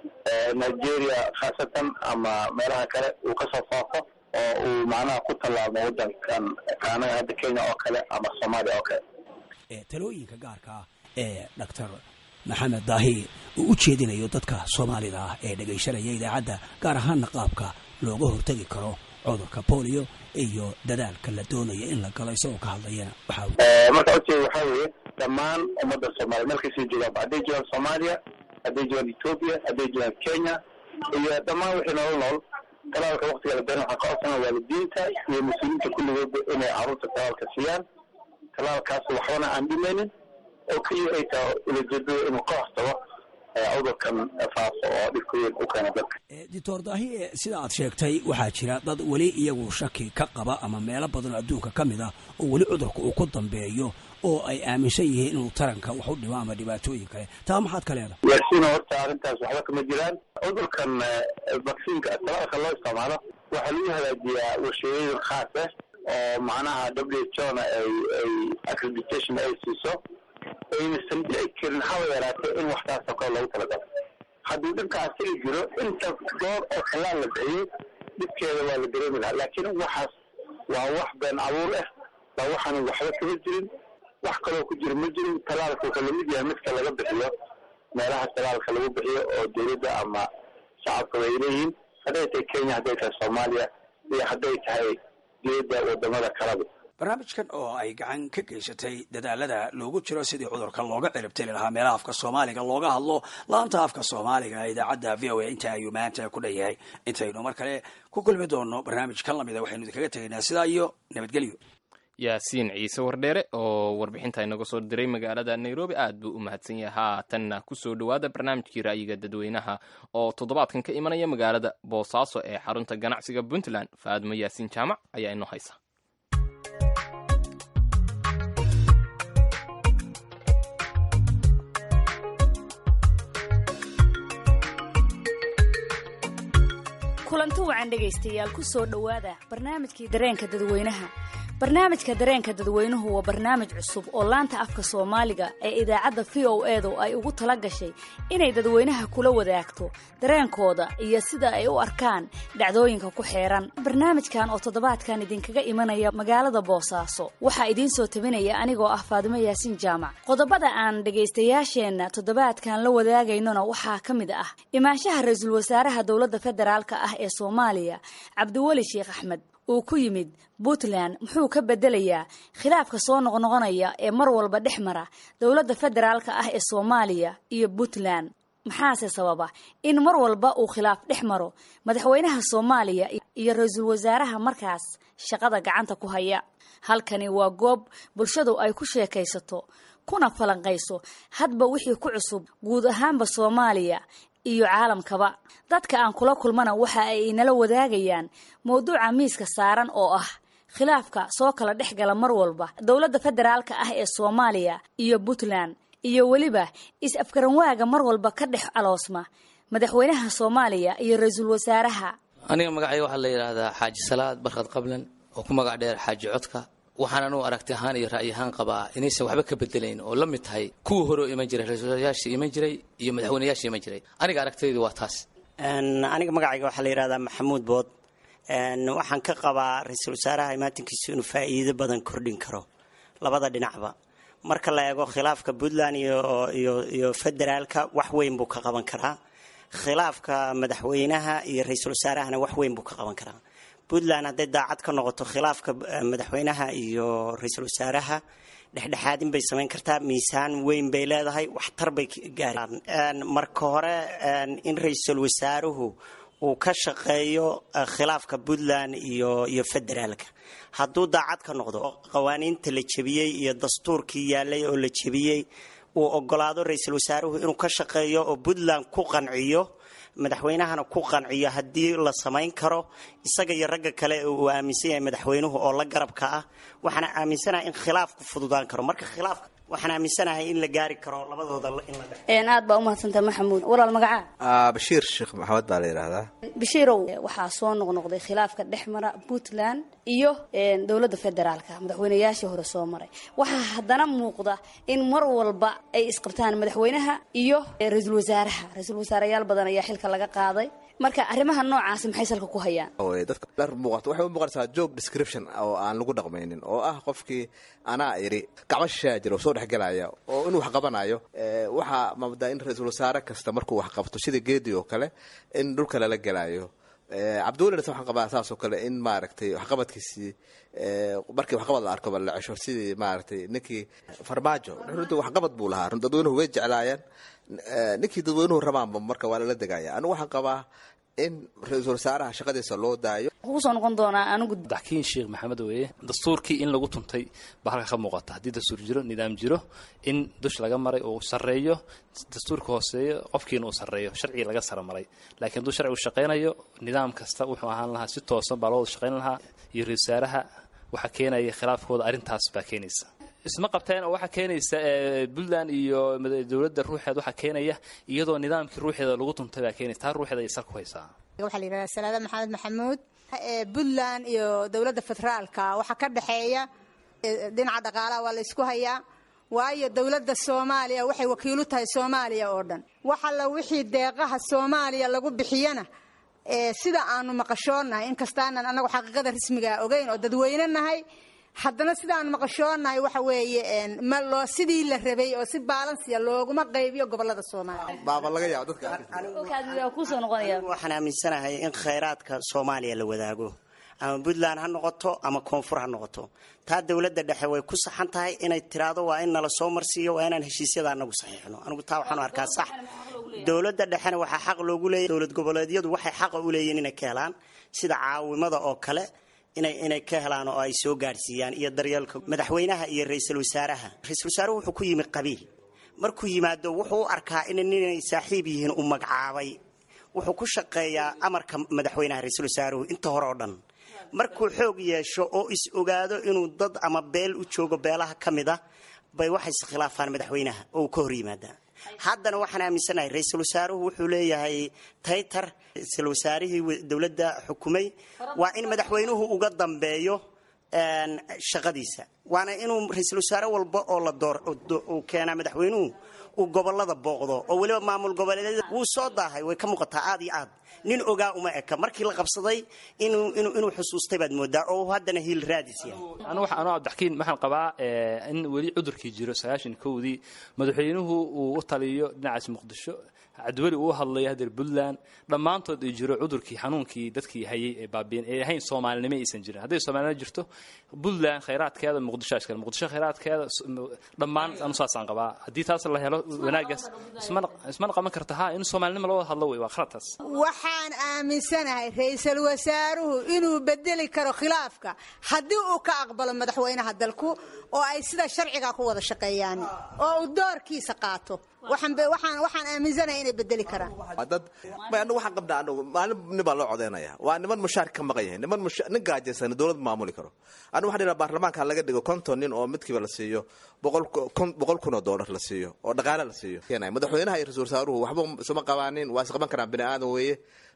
nigeria khaasatan ama meelaha kale uu kasoo faafo oo uu macnaha ku tallaabmo wadankan kaanaga hadda kenya oo kale ama soomaaliya oo kale talooyinka gaarka ah ee doctor maxamed daahi uu u jeedinayo dadka soomaalida ah ee dhegaysanaya idaacadda gaar ahaanna qaabka looga hortegi karo cudurka polio iyo dadaalka la doonaya in la galo isagoo ka hadlayana marka ujeeda waxaa weeye dhammaan ummadda soomaaliya markaysii joogaan hadday joogaan soomaaliya hadday joogaan ethoopia hadday joogaan kenya iyo dhammaan wixii nolol nool talaalka waktiga la beeran waxaa ka codsana waalidiinta iyo mas-uuliyiinta kulligoodba inay carruurta talaalka siiyaan talaalkaas waxbana aan dhimaynin oo keliya ay tahay ulajeedada inuu ka hortago cudurkan faafo oo dhibka weyn u keena dadka doctor daahi sida aad sheegtay waxaa jira dad weli iyagu shaki ka qaba ama meelo badan oo adduunka ka mid ah oo weli cudurka uu ku dambeeyo oo ay aaminsan yihiin inuu taranka wax u dhimo ama dhibaatooyin kale taa maxaad ka leedahay yaasiino horta arrintaas waxba kama jiraan cudurkan vaksiinka talaalka loo isticmaalo waxaa lagu hagaajiyaa warshadooyin khaas ah oo macnaha w h o na ay ay accreditation ay siiso aynasan dhici karin haba yaraatee in waxtaasoo kale loogu talagalo hadduu dhibka asiga jiro inta door oo talaal la bixiyey dhibkeeda waa la dareemi lahaa laakiin waxaas waa wax been abuur ah waa waxaan waxba kama jirin wax kaloo ku jira ma jirin talaalka wuxuu lamid yahay midka laga bixiyo meelaha talaalka lagu bixiyo oo dowladda ama shacabka ay leeyihiin hadday tahay kenya hadday tahay soomaaliya iyo hadday tahay diyadda wadamada kalaba barnaamijkan oo ay gacan ka geysatay dadaalada loogu jiro sidii cudurka looga ciribtiri lahaa meelaha afka soomaaliga looga hadlo laanta afka soomaaliga idaacadda v o a inta ayuu maanta ku dhan yahay intaynu mar kale ku kulmi doono barnaamij kan lamida waxaynu idinkaga tegaynaa sidaa iyo nabadgelyo yaasiin ciise wardheere oo warbixinta inaga soo diray magaalada nairobi aad buu u mahadsan yahay haatanna kusoo dhowaada barnaamijkii ra'yiga dadweynaha oo toddobaadkan ka imanaya magaalada boosaaso ee xarunta ganacsiga puntland faadmo yaasiin jaamac ayaa inoo haysa kulanti wacan dhegaystayaal ku soo dhowaada barnaamijkii dareenka dadweynaha barnaamijka dareenka dadweynuhu waa barnaamij cusub oo laanta afka soomaaliga ee idaacadda v o edu ay ugu tala gashay inay dadweynaha kula wadaagto dareenkooda iyo sida ay u arkaan dhacdooyinka ku xeeran barnaamijkan oo toddobaadkan idinkaga imanaya magaalada boosaaso waxaa idiin soo tabinaya anigoo ah faadimo yaasiin jaamac qodobada aan dhegaystayaasheenna toddobaadkan la wadaagaynona waxaa ka mid ah imaanshaha ra-iisul wasaaraha dowladda federaalk ah ee soomaaliya cabdiweli sheekh axmed uu ku yimid puntland muxuu ka bedelayaa khilaafka soo noqnoqonaya ee mar walba dhex mara dowladda federaalka ah ee soomaaliya iyo puntland maxaase sababa in mar walba uu khilaaf dhex maro madaxweynaha soomaaliya iyo ra-iisul wasaaraha markaas shaqada gacanta ku haya halkani waa goob bulshadu ay ku sheekaysato kuna falanqayso hadba wixii ku cusub guud ahaanba soomaaliya iyo caalamkaba dadka aan kula kulmana waxa ay inala wadaagayaan mowduuca miiska saaran oo ah khilaafka soo kala dhex gala mar walba dowladda federaalka ah ee soomaaliya iyo puntland iyo weliba is-afgaranwaaga mar walba ka dhex aloosma madaxweynaha soomaaliya iyo ra-iisul wasaaraha aniga magacay waxaa la yidhaahdaa xaaji salaad barkad qablan oo ku magac dheer xaaji codka waxaan anugu aragti ahaan iyo ra'yi ahaan qabaa inaysan waxba ka bedelayn oo la mid tahay kuwii hore oo iman jiray ra-iisulwasaarayaashii iman jiray iyo madaxweynayaashii iman jiray aniga aragtaydu waa taas aniga magacayga waxaa la yidhahdaa maxamuud bood waxaan ka qabaa ra-iisul wasaaraha imaatinkiisu inuu faa'iido badan kordhin karo labada dhinacba marka la eego khilaafka puntland iyo federaalka wax weyn buu ka qaban karaa khilaafka madaxweynaha iyo ra-iisul wasaarahana wax weyn buu ka qaban karaa puntland hadday daacad ka noqoto khilaafka madaxweynaha iyo ra-iisul wasaaraha dhexdhexaadin bay samayn kartaa miisaan weyn bay leedahay waxtar bay gaaraan marka hore in ra-iisul wasaaruhu uu ka shaqeeyo khilaafka puntland iyo iyo federaalka hadduu daacad ka noqdo qawaaniinta la jebiyey iyo dastuurkii yaalay oo la jebiyey uu ogolaado ra-iisul wasaaruhu inuu ka shaqeeyo oo puntland ku qanciyo madaxweynahana ku qanciyo haddii la samayn karo isaga iyo ragga kale uu aaminsan yahay madaxweynuhu oo la garabka ah waxaana aaminsanahay in khilaafku fududaan karo marka khilaafka waxaan aaminsanahay in la gaari karo labadooda in la dhex aad baa umahadsantaha maxamuud walaal magacaa bashiir sheekh maxamed baa la yidhaahdaa bashiirow waxaa soo noqnoqday khilaafka dhex mara puntland iyo dowladda federaalka madaxweynayaashii hore soo maray waxaa haddana muuqda in mar walba ay isqabtaan madaxweynaha iyo ra-iisul wasaaraha ra-iisul wasaareyaal badan ayaa xilka laga qaaday marka arrimaha noocaasi maxay salka ku hayaan dadka dhar muuqato waxay u muuqanaysaa job description oo aan lagu dhaqmaynin oo ah qofkii anaa iri gacmo shishaa jira oo soo dhexgelaya oo inuu wax qabanayo waxaa maamdaa in ra-iisul wasaare kasta markuu wax qabto sida geedi oo kale in dhulka lala gelayo cabdiwelina waxaan qabaa saas oo kale in maaragtay waxqabadkiisii markii waxqabad la arko ba la cesho sidii maaragtay ninkii farmaajo runtii waxqabad buu lahaa run dadweynuhu way jeclaayeen ninkii dadweynuhu rabaanba marka waa lala degaya anigu waxaan qabaa in ra-iisul wasaaraha shaqadiisa loo daayo kusoo noqon doonaa anigu daxkiin sheekh maxamed weeye dastuurkii in lagu tuntay baa halka ka muuqata haddii dastuur jiro nidaam jiro in dush laga maray uu sarreeyo dastuurka hooseeyo qofkiina uu sarreeyo sharcigi laga sara maray laakiin hadduu sharcigu shaqaynayo nidaam kasta wuxuu ahaan lahaa si toosan baa loo wada shaqayn lahaa iyo ra-isul wasaaraha waxaa keenaya khilaafkooda arrintaas baa keenaysa isma qabteen oo waxaa keenaysa puntland iyo dowladda ruuxeed waxaa keenaya iyadoo nidaamkii ruuxeeda lagu tuntay baa keenaysa taa ruuxeeda ay sal ku haysaa waxaa la yidhahdaa salaada maxamed maxamuud puntland iyo dowladda federaalka waxaa ka dhexeeya dhinaca dhaqaalaha waa la ysku hayaa waayo dowladda soomaaliya waxay wakiilu tahay soomaaliya oo dhan wax alla wixii deeqaha soomaaliya lagu bixiyana sida aanu maqashoonahay inkastaanan anagu xaqiiqada rasmigaa ogeyn oo dadweyne nahay haddana sidaan maqashoonahay waxa weeye ma loo sidii la rabay oo si baalansiya looguma qaybiyo gobolada soomaaliya baaba laga yaabo waxaan aaminsanahay in khayraadka soomaaliya la wadaago ama puntland ha noqoto ama koonfur ha noqoto taa dowladda dhexe way ku saxan tahay inay tiraado waa in nala soo marsiiyo waa inaan heshiisyada anagu saxiixno anigu taa waxaan arkaa sax dowladda dhexena waxaa xaq loogu leeyahy dowlad goboleedyadu waxay xaqa u leeyihin inay ka helaan sida caawimada oo kale inay inay ka helaan oo ay soo gaadhsiiyaan iyo daryeelka madaxweynaha iyo ra-iisul wasaaraha ra-iisul wasaaruhu wuxuu ku yimi qabiil markuu yimaado wuxuu u arkaa in ninay saaxiib yihiin uu magacaabay wuxuu ku shaqeeyaa amarka madaxweynaha ra-iisul wasaaruhu inta hore oo dhan markuu xoog yeesho oo is ogaado inuu dad ama beel u joogo beelaha ka mid a bay waxay iskhilaafaan madaxweynaha oo uu ka hor yimaadaa haddana waxaan aaminsanahay ra-iisul wasaaruhu wuxuu leeyahay taytar ra-iisul wasaarihii dowladda xukumay waa in madaxweynuhu uga dambeeyo shaqadiisa waana inuu ra-iisul wasaare walba oo la door uu keenaa madaxweynuhu uu gobolada booqdo oo weliba maamul goboleedyada wuu soo daahay way ka muuqataa aad iyo aad nin ogaa uma eka markii la qabsaday inuu inuu inuu xusuustay baad moodaa oo haddana hiil raadis yahay anu waxa anoo cabdixakiin waxaan qabaa in weli cudurkii jiro sagaashan kowdii madaxweynuhu uu u taliyo dhinacaas muqdisho cabdiweli uu hadlayo hadeer puntland dhammaantood ay jiro cudurkii xanuunkii dadkii hayay ee baabiin ee ahayn soomaalinimo aysan jirin hadday soomaalinimo jirto puntland khayraadkeeda muqdisho iskale muqdisho khayraadkeeda dhammaan anu saasaan qabaa haddii taas la helo wanaagaas ismana qaban karta ha in soomaalinimo loo wada hadlo wey waa khaladtaas waxaan aaminsanahay ra-iisul wasaaruhu inuu bedeli karo khilaafka haddii uu ka aqbalo madaxweynaha dalku oo ay sida sharciga ku wada shaqeeyaan oo uu doorkiisa qaato waxaan aaminsanahay inay bedeli karaan dad anagu waxaan qabnaa anagu maalin nin baa loo codeynaya waa niman mushaar ka maqan yahay niman nin gaajaysan dowlad maamuli karo anigu waxaan dhiraa baarlamaanka laga dhigo konton nin oo midkiiba la siiyo boqol kun oo doolar la siiyo oo dhaqaale la siiyo madaxweynaha iyo ra-isul wasaaruhu waxba isuma qabaanin waa isqaban karaan bini aadan weeye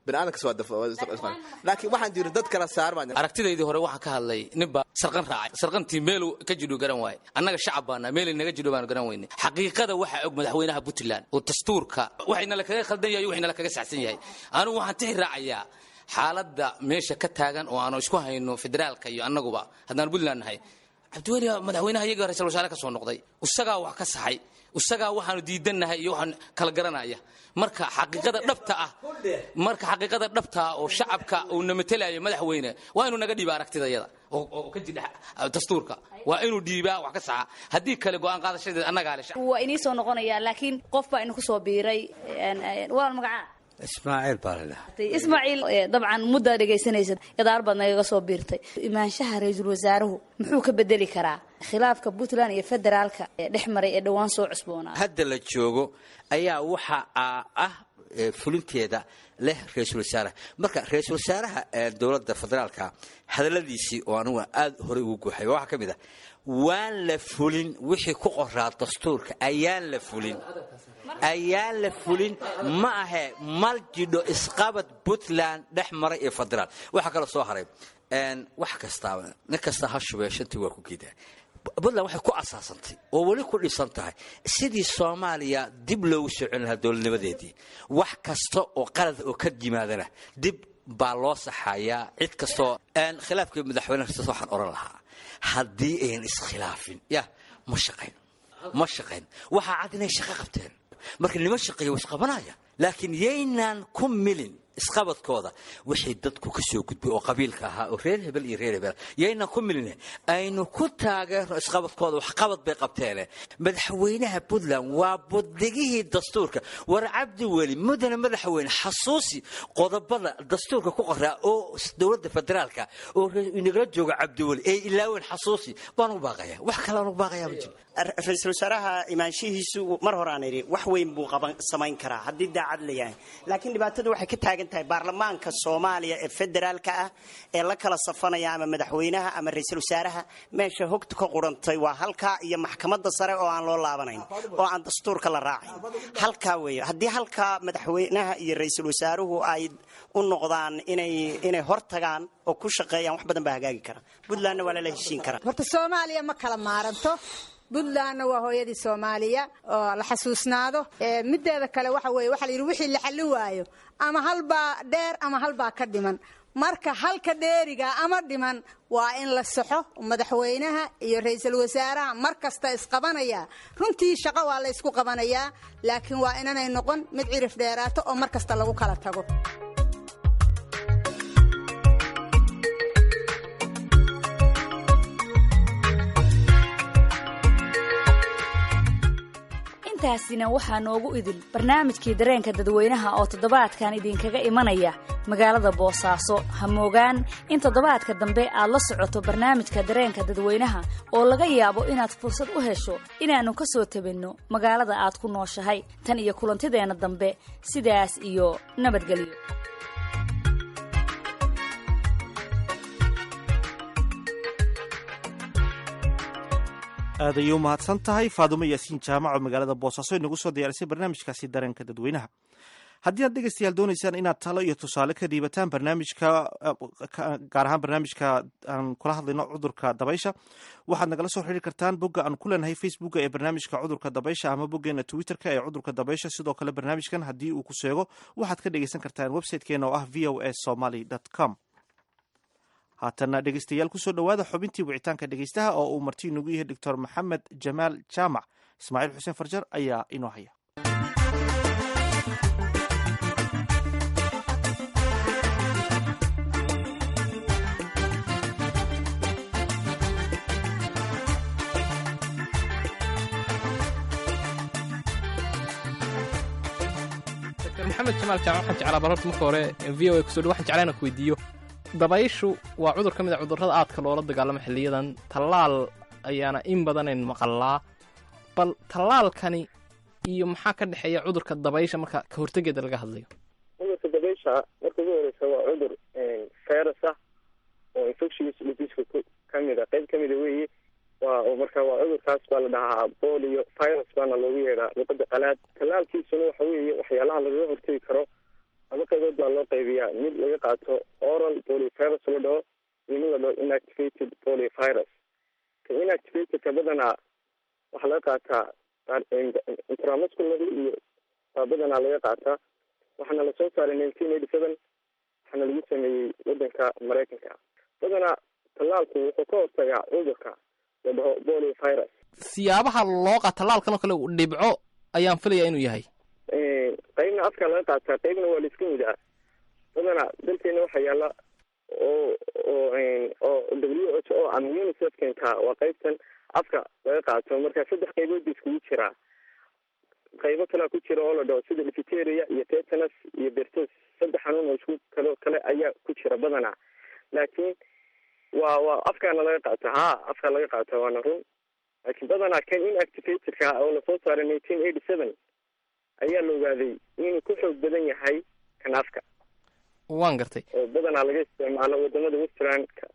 laakiin waxaan jiri dad kala saar aragtidaydii hore waxaan ka hadlay ninbaa sarqan raacay sarqantii meelu ka jidho garan waaye annaga shacab baana meelay naga jidho baanu garan weyne xaqiiqada waxaa og madaxweynaha puntland oo dastuurka waxayna la kaga khaldan yahay waxayna la kaga saxsan yahay anigu waxaan tixi raacayaa xaaladda meesha ka taagan oo aanu isku hayno federaalka iyo annaguba haddaan puntland nahay cabdiweli madaxweynaha iyaga ra-isul wasaare ka soo noqday isagaa wax ka saxay isagaa waxaanu diidannahay iyo waxaan kala garanaya marka xaqiiqada dhabta ah marka xaqiiqada dhabta ah oo shacabka uu na matelayo madaxweyne waa inuu naga dhiiba aragtidayada oo ka jidha dastuurka waa inuu dhiibaa wax ka saxa haddii kale go-aan qaadashadeed annagaa le waa inii soo noqonayaa laakiin qof baa inu kusoo biiray waa magacaa ismaaciil baa la dhaha ismaaciil dabcan muddaa dhegaysanaysa gadaal baad nagaga soo biirtay imaanshaha ra-iisul wasaaruhu muxuu ka bedeli karaa khilaafka puntland iyo federaalka ee dhex maray ee dhowaan soo cusboonaa hadda la joogo ayaa waxa ah fulinteeda leh ra-iisul wasaaraha marka ra-iisul wasaaraha dowladda federaalka hadalladiisii oo anugu aada horey ugu guuxay waxaa ka mid ah waan la fulin wixii ku qoraa dastuurka ayaan la fulin ayaan la fulin ma ahe mal jidho isqabad puntland dhex maray iyo federaal waxaa kaloo soo haray wax kastaaba nin kasta ha shubee shantii waa ku geedaa puntland waxay ku asaasantay oo weli ku dhisan tahay sidii soomaaliya dib loogu soo celin lahaa dowladnimadeedii wax kasta oo qalad oo ka yimaadana dib baa loo saxayaa cid kastoo khilaafkii madaxweyne kasta waxaan oran lahaa haddii ayan iskhilaafin ya ma shaqayn ma shaqayn waxaa cad inay shaqo qabteen marka nima shaqeeya waa isqabanaya laakiin yaynaan ku milin isqabadkooda wixii dadku ka soo gudbay oo qabiilka ahaa oo reer hebel iyo reer hebel yaynaan ku milin aynu ku taageerno isqabadkooda waxqabad bay qabteene madaxweynaha puntland waa budigihii dastuurka war cabdi weli mudane madaxweyne xasuusi qodobada dastuurka ku qoraa oo dowladda federaalka oo inagala jooga cabdiweli ee ilaaweyn xasuusi baan u baaqaya wax kale aan u baaqaya ma jiro ra-iisul wasaaraha imaanshihiisu mar hore aan idhi wax weyn buu qaban samayn karaa haddii daacad la yahay laakiin dhibaatadu waxay ka taagan tahay baarlamaanka soomaaliya ee federaalka ah ee la kala safanaya ama madaxweynaha ama ra-iisul wasaaraha meesha hogtu ka qurantay waa halkaa iyo maxkamadda sare oo aan loo laabanayn oo aan dastuurka la raacayn halkaa weeye haddii halkaa madaxweynaha iyo ra-iisul wasaaruhu ay u noqdaan inay inay hor tagaan oo ku shaqeeyaan wax badan baa hagaagi kara puntlandna waa lala heshiin karaa horta soomaaliya ma kala maaranto puntlandna waa hooyadii soomaaliya oo la xasuusnaado mideeda kale waxa weye waxa la yidhi wixii la xallin waayo ama halbaa dheer ama halbaa ka dhiman marka halka dheeriga ama dhiman waa in la saxo madaxweynaha iyo ra-iisul wasaaraha mar kasta isqabanaya runtii shaqo waa la ysku qabanayaa laakiin waa inanay noqon mid cirif dheeraato oo mar kasta lagu kala tago intaasina waxaa noogu idil barnaamijkii dareenka dadweynaha oo toddobaadkan idinkaga imanaya magaalada boosaaso ha moogaan in toddobaadka dambe aad la socoto barnaamijka dareenka dadweynaha oo laga yaabo inaad fursad u hesho inaannu ka soo tabinno magaalada aad ku nooshahay tan iyo kulantideenna dambe sidaas iyo nabadgelyo aad ayay u mahadsan tahay faadumo yaasiin jaamac oo magaalada boosaaso inagu soo diyaarisay barnaamijkaasi dareenka dadweynaha haddii aad dhegeystayaal doonaysaan inaad talo iyo tusaale ka dhiibataan barnaamijka gaar ahaan barnaamijka aan kula hadlayno cudurka dabaysha waxaad nagala soo xiriiri kartaan bogga aan ku leenahay facebooka ee barnaamijka cudurka dabaysha ama boggeena twitterka ee cudurka dabaysha sidoo kale barnaamijkan haddii uu ku seego waxaad ka dhegeysan kartaan websitekeena oo ah v o a somaly com haatana dhegeystayaal kusoo dhowaada xubintii wicitaanka dhegeystaha oo uu marti inugu yahay doctor maxamed jamaal jaamac ismaaciil xuseen farjar ayaa inoo haya dr maxamed jamaal jaamac waxaan jeclaa bal horta marka hore v o a kusoo dhow waxaan jeclaa inaan ku weydiiyo dabayshu waa cudur ka mid a cudurrada aadka loola dagaalamo xilliyadan tallaal ayaana in badanayn maqallaa bal tallaalkani iyo maxaa ka dhexeeya cudurka dabaysha marka ka hortegeeda laga hadlayo cudurka dabaysha marka ugu horeysa waa cudur virus ah oo infectious diseaseka ka mid a qayb ka mida weeye waa marka waa cudurkaas baa la dhahaa polio virus baana loogu yeedhaa luqada qalaad tallaalkiisuna waxa weeye waxyaalaha lagaga hortegi karo laba qaybood baa loo qaybiyaa mid laga qaato oral poliovirus la dhaho iyo mid la dhaho inactivated poliovirus ka inactivatedka badanaa waxaa laga qaataa intramuscularly iyo baa badanaa laga qaataa waxaana lasoo saaray nineteen eighty seven waxaana lagu sameeyey wadanka maraykanka badanaa tallaalku wuxuu ka hortagaa cudurka la dhaho poliovirus siyaabaha loo qaa tallaalkan oo kale dhibco ayaan filayaa inuu yahay qaybna afka laga qaataa qaybna waa laiska mudaa badanaa dalkeena waxaa yaala oo oo oo w h o ama unicef keentaa waa qaybtan afka laga qaato marka saddex qaybood ba iskugu jiraa qaybo kalea ku jira oo la dhaho sida difiteria iyo tetanus iyo bertos saddex xanuun oo isku kalo kale ayaa ku jira badanaa laakiin waa waa afkaana laga qaata ha afka laga qaata waana run laakiin badanaa kan inactivatedka oo lasoo saaray nineteen eighty seven ayaa la ogaaday inuu ku xoog badan yahay kan afka waan gartay oo badanaa laga isticmaalo wadamada westernka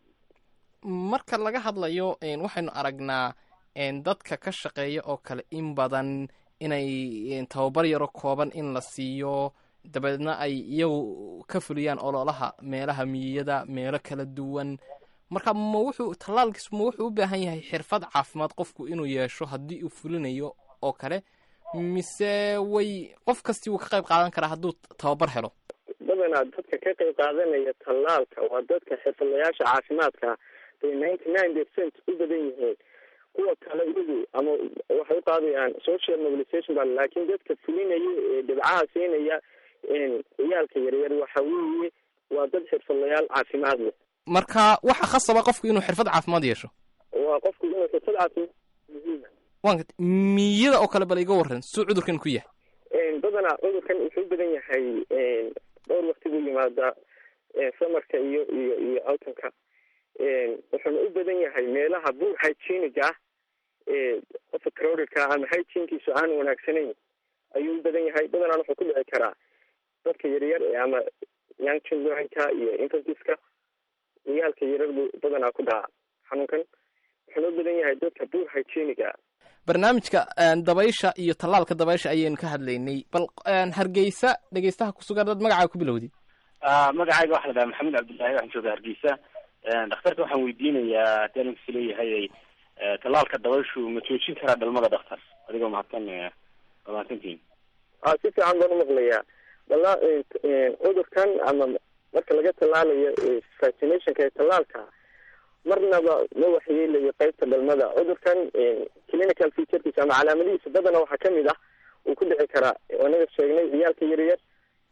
marka laga hadlayo waxaynu aragnaa dadka ka shaqeeya oo kale in badan inay tababar yaro kooban in la siiyo dabeedna ay iyagu ka fuliyaan ololaha meelaha miyiyada meelo kala duwan marka ma wuxuu tallaalkiis ma wuxuu u baahan yahay xirfad caafimaad qofku inuu yeesho haddii uu fulinayo oo kale mise way qof kastii wuu ka qayb qaadan karaa hadduu tababar helo badanaa dadka ka qayb qaadanaya tallaalka waa dadka xirfadlayaasha caafimaadka bay ninety nine percent u badan yihiin kuwa kale iyagu ama waxay u qaadayaan social mobilization ba laakiin dadka fulinaya ee dhibcaha siinaya ciyaalka yaryar waxa weeye waa dad xirfadlayaal caafimaad leh marka waxa khasaba qofku inuu xirfad caafimaad yeesho waa qofku inuu xirfad caafimaad muhiima waan gartay miyada oo kale bal iga warran suu cudurkan ku yahay badanaa cudurkan wuxuu u badan yahay dhowr wakti buu yimaadaa samarka iyo iyo iyo autumka wuxuuna u badan yahay meelaha buur hygieniga ah ee qofka crowdedka ama hygienkiisu aan wanaagsanayn ayuu u badan yahay badanaan wuxuu ku dhici karaa dadka yaryar ama young childrenka iyo infantiska ciyaalka yaryar buu badanaa ku dhaca xanuunkan wuxuuna u badan yahay dadka buur hygieniga barnaamijka dabaysha iyo tallaalka dabaysha ayaynu ka hadlaynay bal hargeysa dhegeystaha kusugan dad magacaaga ku bilowday magacayga waxa la dhaha maxamed cabdullaahi waxaan jooga hargeysa dhakhtarka waxaan weydiinayaa haddii anigu is leeyahay tallaalka dabayshu ma joojin karaa dhalmada dhakhtar adigoo mahadsan waa mahadsantihin a si fiican baan umaqlayaa dala cudurkan ama marka laga tallaalayo vaccinationka ee tallaalka marnaba ma waxyeelayo qaybta dhalmada cudurkan clinical featurekiisa ama calaamadihiisa badana waxaa kamid ah uu ku dhici karaa anaga sheegnay ciyaalka yaryar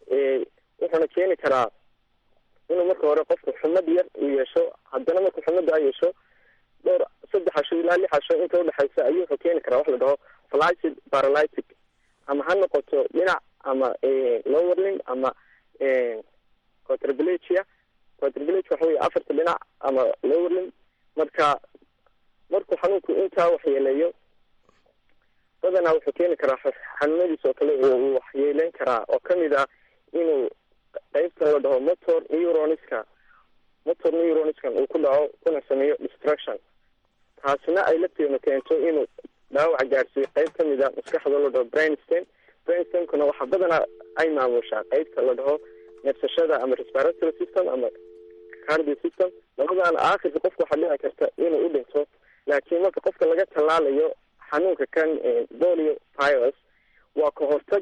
wuxuuna keeni karaa inuu marka hore qofku xumad yar uu yeesho haddana marku xumada a yeesho dhowr saddex casho ilaa lix casho inta udhexaysa ayuu wuxuu keeni karaa wax la dhaho flaccid paralytic ama ha noqoto dhinac ama lower limb ama quadriplegia quadriplegia waxa wey afarta dhinac ama lower limb marka markuu xanuunku intaa waxyeeleeyo badanaa wuxuu keeni karaa xanuunadiis oo kale uu waxyeeleyn karaa oo kamid ah inuu qeybta la dhaho motor neuroniska motor neuroniskan uu ku dhaco kuna sameeyo destruction taasina ay lafteenu keento inuu dhaawac gaarsiiyo qeyb kamid a maskaxda la dhaho brainstem brainstemkuna waxaa badanaa ay maamushaa qeybta la dhaho neefsashada ama respiratory system ama cardio system labadaana aakhirka qofka waxaa dhici karta inuu u dhinto laakiin marka qofka laga tallaalayo xanuunka kan polio virus waa ka hortag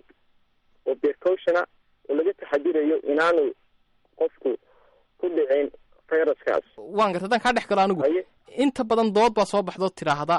oo precautiona oo laga taxadirayo inaanu qofku ku dhicin viruskaas waan garta haddaan kaa dhex galo anigu inta badan dood baa soo baxdo tiraahda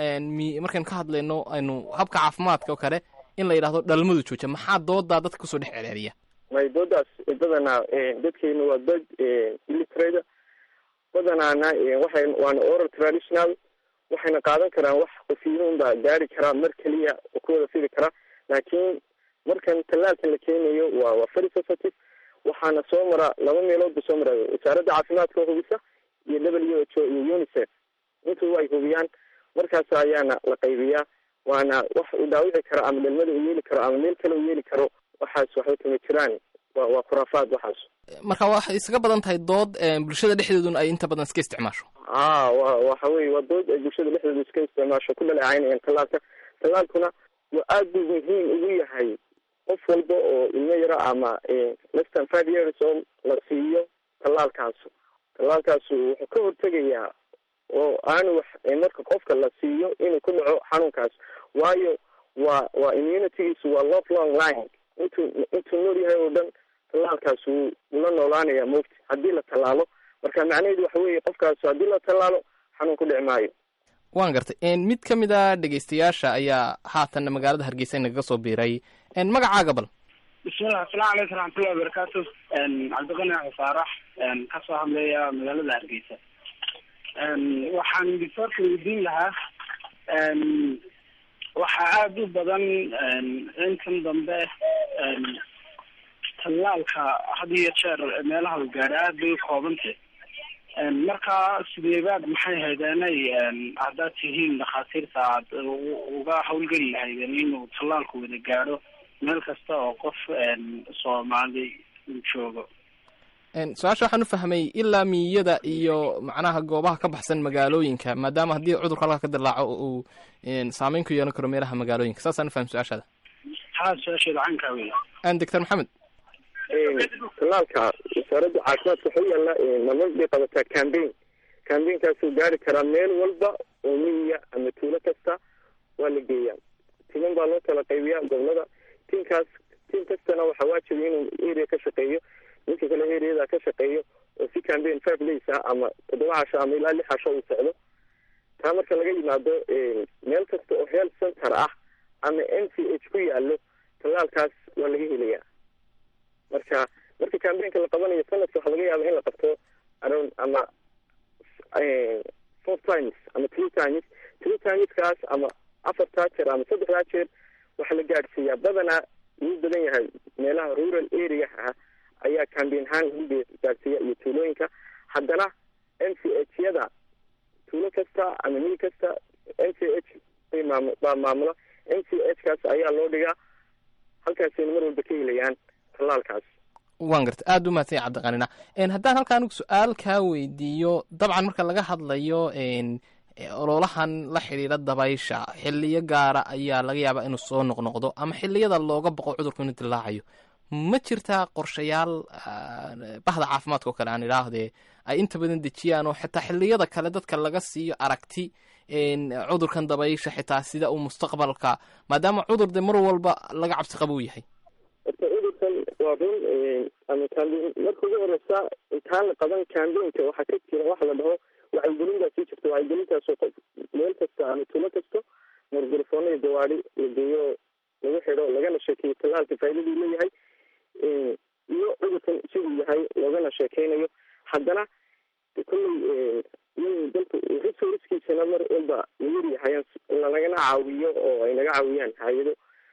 mi markaynu ka hadlayno aynu habka caafimaadka oo kale in la yidhahdo dhalmadu jooja maxaa doodaa dadka kusoo dhex celceliya may doodaas badanaa dadkeena waa dad illitrada badanaana waxay waana oral traditional waxayna qaadan karaan wax qofiinuun baa gaari karaa mar keliya oo ku wada fidi karaa laakiin markan tallaalkan la keenayo waa waa very sensitive waxaana soo mara laba meelood ba soo maraayo wasaaradda caafimaadka oo hubisa iyo w h o iyo unicef intuba ay hubiyaan markaas ayaana la qaybiyaa waana wax uu dhaawici karo ama dhalmada uu yeeli karo ama meel kale uu yeeli karo waxaas waxba kama jiraan wa waa khuraafaad waxaas marka waxay isaga badan tahay dood bulshada dhexdeeduna ay inta badan iska isticmaasho a wa waxa weye waa dood ay bulshada dhexdeedu iska isticmaasho ku dhaleecaynayaan tallaalka tallaalkuna waa aad buu muhiim ugu yahay qof walba oo ilmo yaro ama less than five years oo la siiyo tallaalkaasu tallaalkaasu wuxuu ka hortegayaa oo aanu wax marka qofka la siiyo inuu ku dhaco xanuunkaas waayo waa waa immunitygiisu waa love long line intuu intuu nool yahay oo dhan tallaalkaas wuu ula noolaanaya moogta haddii la tallaalo marka macnaheedu waxa weeye qofkaas haddii la tallaalo xanuun ku dhici maayo waan gartay mid ka mid a dhegeystayaasha ayaa haatanna magaalada hargeysa inagaga soo biiray magacaaga bal bismillah asalamu calaykum raxmatullahi wabarakaatu cabdiqani faarax kasoo hadlaya magaalada hargeysa waxaan disorka weydiin lahaa waxaa aada u badan intan dambe tallaalka had iyo jeer meelaha u gaadha aad bay u koobantay marka sideebaad maxay haydeenay haddaad tihiin dhakhaatiirta aad uga hawlgeli lahaydeen inuu tallaalku wada gaadho meel kasta oo qof soomaali uu joogo su-aasha waxaan u fahmay ilaa miyada iyo macnaha goobaha ka baxsan magaalooyinka maadaama haddii cudurka halkaa ka dilaaco uu saameyn ku yeelan karo meelaha magaalooyinka saasaan ufahmay su-aashaada haa su-aasheeda caynkaa wey doctor maxamed tallaalka wasaaradda caafimaadka waxuu yaalla marmar bay qabataa cambaign cambaign-kaasuu gaari karaa meel walba oo miyiya ama tuulo kasta waa la geeyaa timan baa loo kala qaybiyaa gobolada tiinkaas tiim kastana waxaa waajiba inuu area ka shaqeeyo ninka kale areada ka shaqeeyo oo si cambaign five days ah ama toddoba casho ama ilaa lix casho uu socdo taa marka laga yimaado meel kasta oo health center ah ama n c h ku yaalo tallaalkaas waa laga helayaa marka marka cambainka la qabanayo sanadka waxaa laga yaaba in la qabto around ama four times ama three times three timeskaas ama afartaa jeer ama saddexdaa jeer waxaa la gaadhsiiyaa badanaa wuu badan yahay meelaha rural area ah ayaa cambain ahaan lagu gaadhsiiya iyo tuulooyinka haddana n c h yada tuulo kasta ama mil kasta n c h bay maam baa maamula n c h kaas ayaa loo dhigaa halkaasayna mar walba ka helayaan tallaalkaas waan garta aada u mahadsan yahay cabdiqanina haddaan halka anigu su-aal kaa weydiiyo dabcan marka laga hadlayo ololahan la xidhiidha dabaysha xiliyo gaara ayaa laga yaabaa inuu soo noqnoqdo ama xiliyada looga boqo cudurku inuu dilaacayo ma jirtaa qorshayaal bahda caafimaadka oo kale aan idhaahdee ay inta badan dejiyaan oo xitaa xiliyada kale dadka laga siiyo aragti cudurkan dabaysha xitaa sida uu mustaqbalka maadaama cudur de mar walba laga cabsi qaba u yahay horta cudurkan waa run ama cambain marka ugu horeysa intaan la qaban cambainka waxaa ka jira waxa la dhaho wacyigelin baa sii jirta wacyigelintaasoo qof meel kasta ama tuulo kasto margarafoona iyo gawaadi la geeyo lagu xidho lagana sheekeeyo tallaalka faaidaduu leeyahay iyo cudurkan siduu yahay loogana sheekeynayo haddana kolley in dalka resourcekiisana mar walba layar yahay nagana caawiyo oo ay naga caawiyaan hay-ado iyo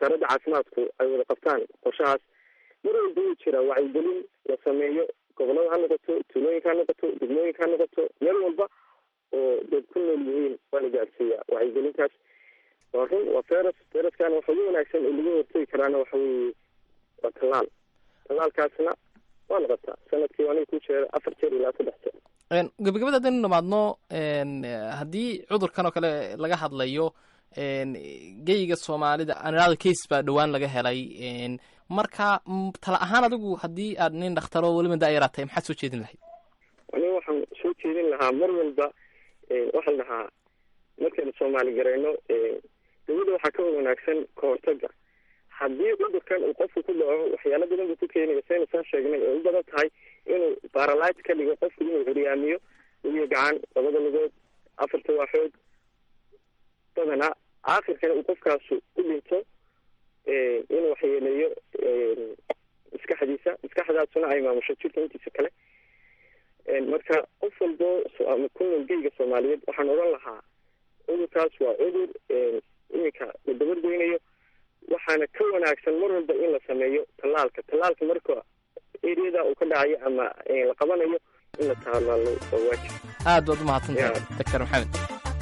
wasaaradda caafimaadku ay wada qabtaan qorshahaas mar walba wuu jiraa wacyigelin la sameeyo gobolada ha noqoto tuulooyinka ha noqoto degmooyinka ha noqoto meel walba oo dad ku nool yihiin waa la gaadsiiyaa wacyigelintaas waa run waa feras feraskana waxa ugu wanaagsan oo lagu hortegi karaana waxa weeye waa tallaal tallaalkaasna waa noqotaa sanadkii aniga ku jeeda afar jeer ilaa saddex jeer gabagabada haddaynu dhamaadno haddii cudurkan oo kale laga hadlayo geyga soomaalida anado case baa dhowaan laga helay marka tala ahaan adigu haddii aad nin dhakhtaro weliba daayara tahay maxaad soo jeedin lahayd aniga waxaan soo jeedin lahaa mar walba waxaa la dhahaa markaynu soomaali gareyno dawladda waxaa ka wanaagsan ka hortaga haddii cudurkan uu qofku ku dhaco waxyaalo badan buu ku keenaya saynu soo sheegnay oo u badan tahay inuu baralite ka dhigo qofku inuu curyaamiyo lugiyo gacan labada lugood afarta waaxood badanaa aakhirkana uu qofkaasu u dhinto inuu waxyeeleeyo maskaxdiisa maskaxdaasuna ay maamusho jirka intiisa kale marka qof walbo ku nool geyga soomaaliyeed waxaan odhan lahaa cudurkaas waa cudur iminka la dabargoynayo waxaana ka wanaagsan mar walba in la sameeyo tallaalka tallaalka marka eriyada uu ka dhacayo ama la qabanayo in la tallaalo waa waajib aad baad umahadsantahay doctor maxamed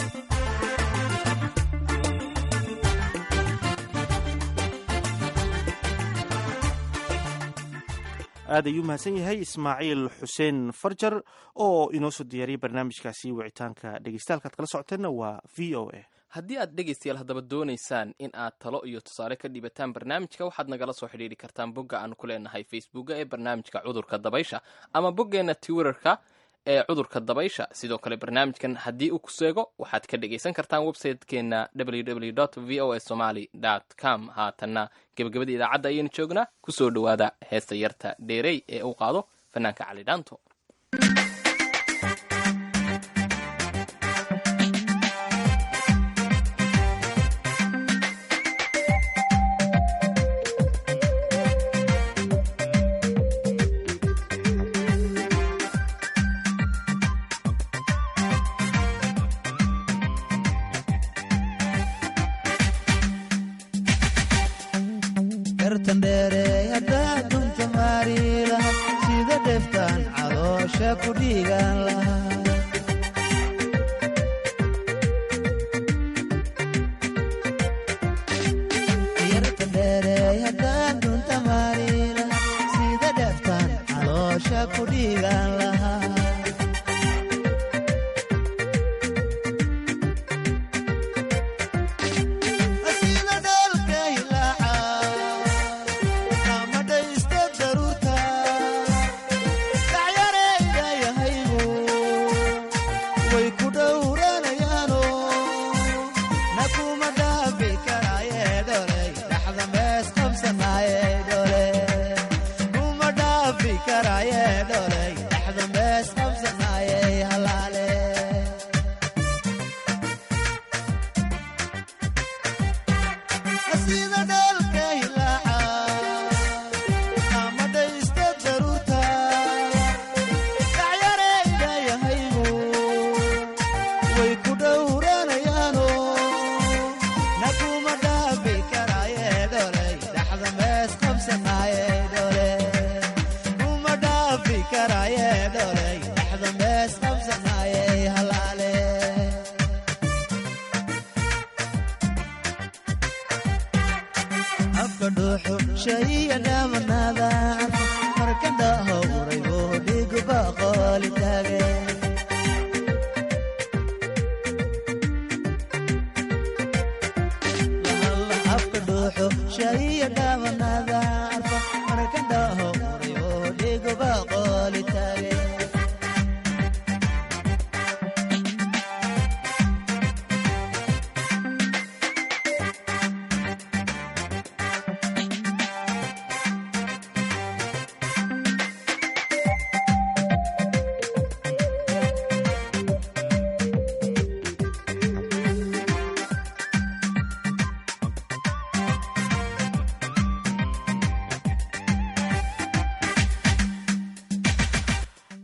aad ayuu mahadsan yahay ismaaciil xuseen farjar oo inoo soo diyaariyay barnaamijkaasi wicitaanka dhegeystahalkaad kala socoteenna waa v o a haddii aad dhegaystayaal haddaba doonaysaan in aad talo iyo tusaale ka dhibataan barnaamijka waxaad nagala soo xidhiiri kartaan bogga aan ku leenahay facebooka ee barnaamijka cudurka dabaysha ama boggeenna twitterka ee cudurka dabaysha sidoo kale barnaamijkan haddii uu ku seego waxaad ka dhegaysan kartaan website-keenna www v o a somaly com haatanna gebagabada idaacadda ayaynu joognaa kusoo dhowaada heesta yarta dheerey ee uu qaado fanaanka cali dhaanto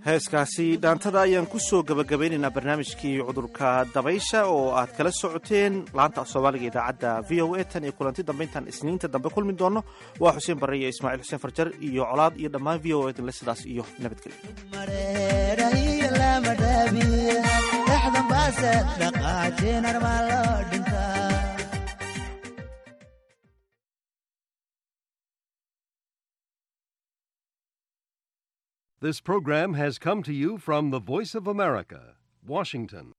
heeskaasi dhaantada ayaan ku soo gebagabaynaynaa barnaamijkii cudurka dabaysha oo aad kala socoteen laanta af soomaaliga idaacadda v o a tan iyo kulanti dambe intaan isniinta dambe kulmi doonno waa xuseen barre iyo ismaaciil xuseen farjar iyo colaad iyo dhammaan v o a dinle sidaas iyo nabadgelyo This program has come to you from the Voice of America, Washington.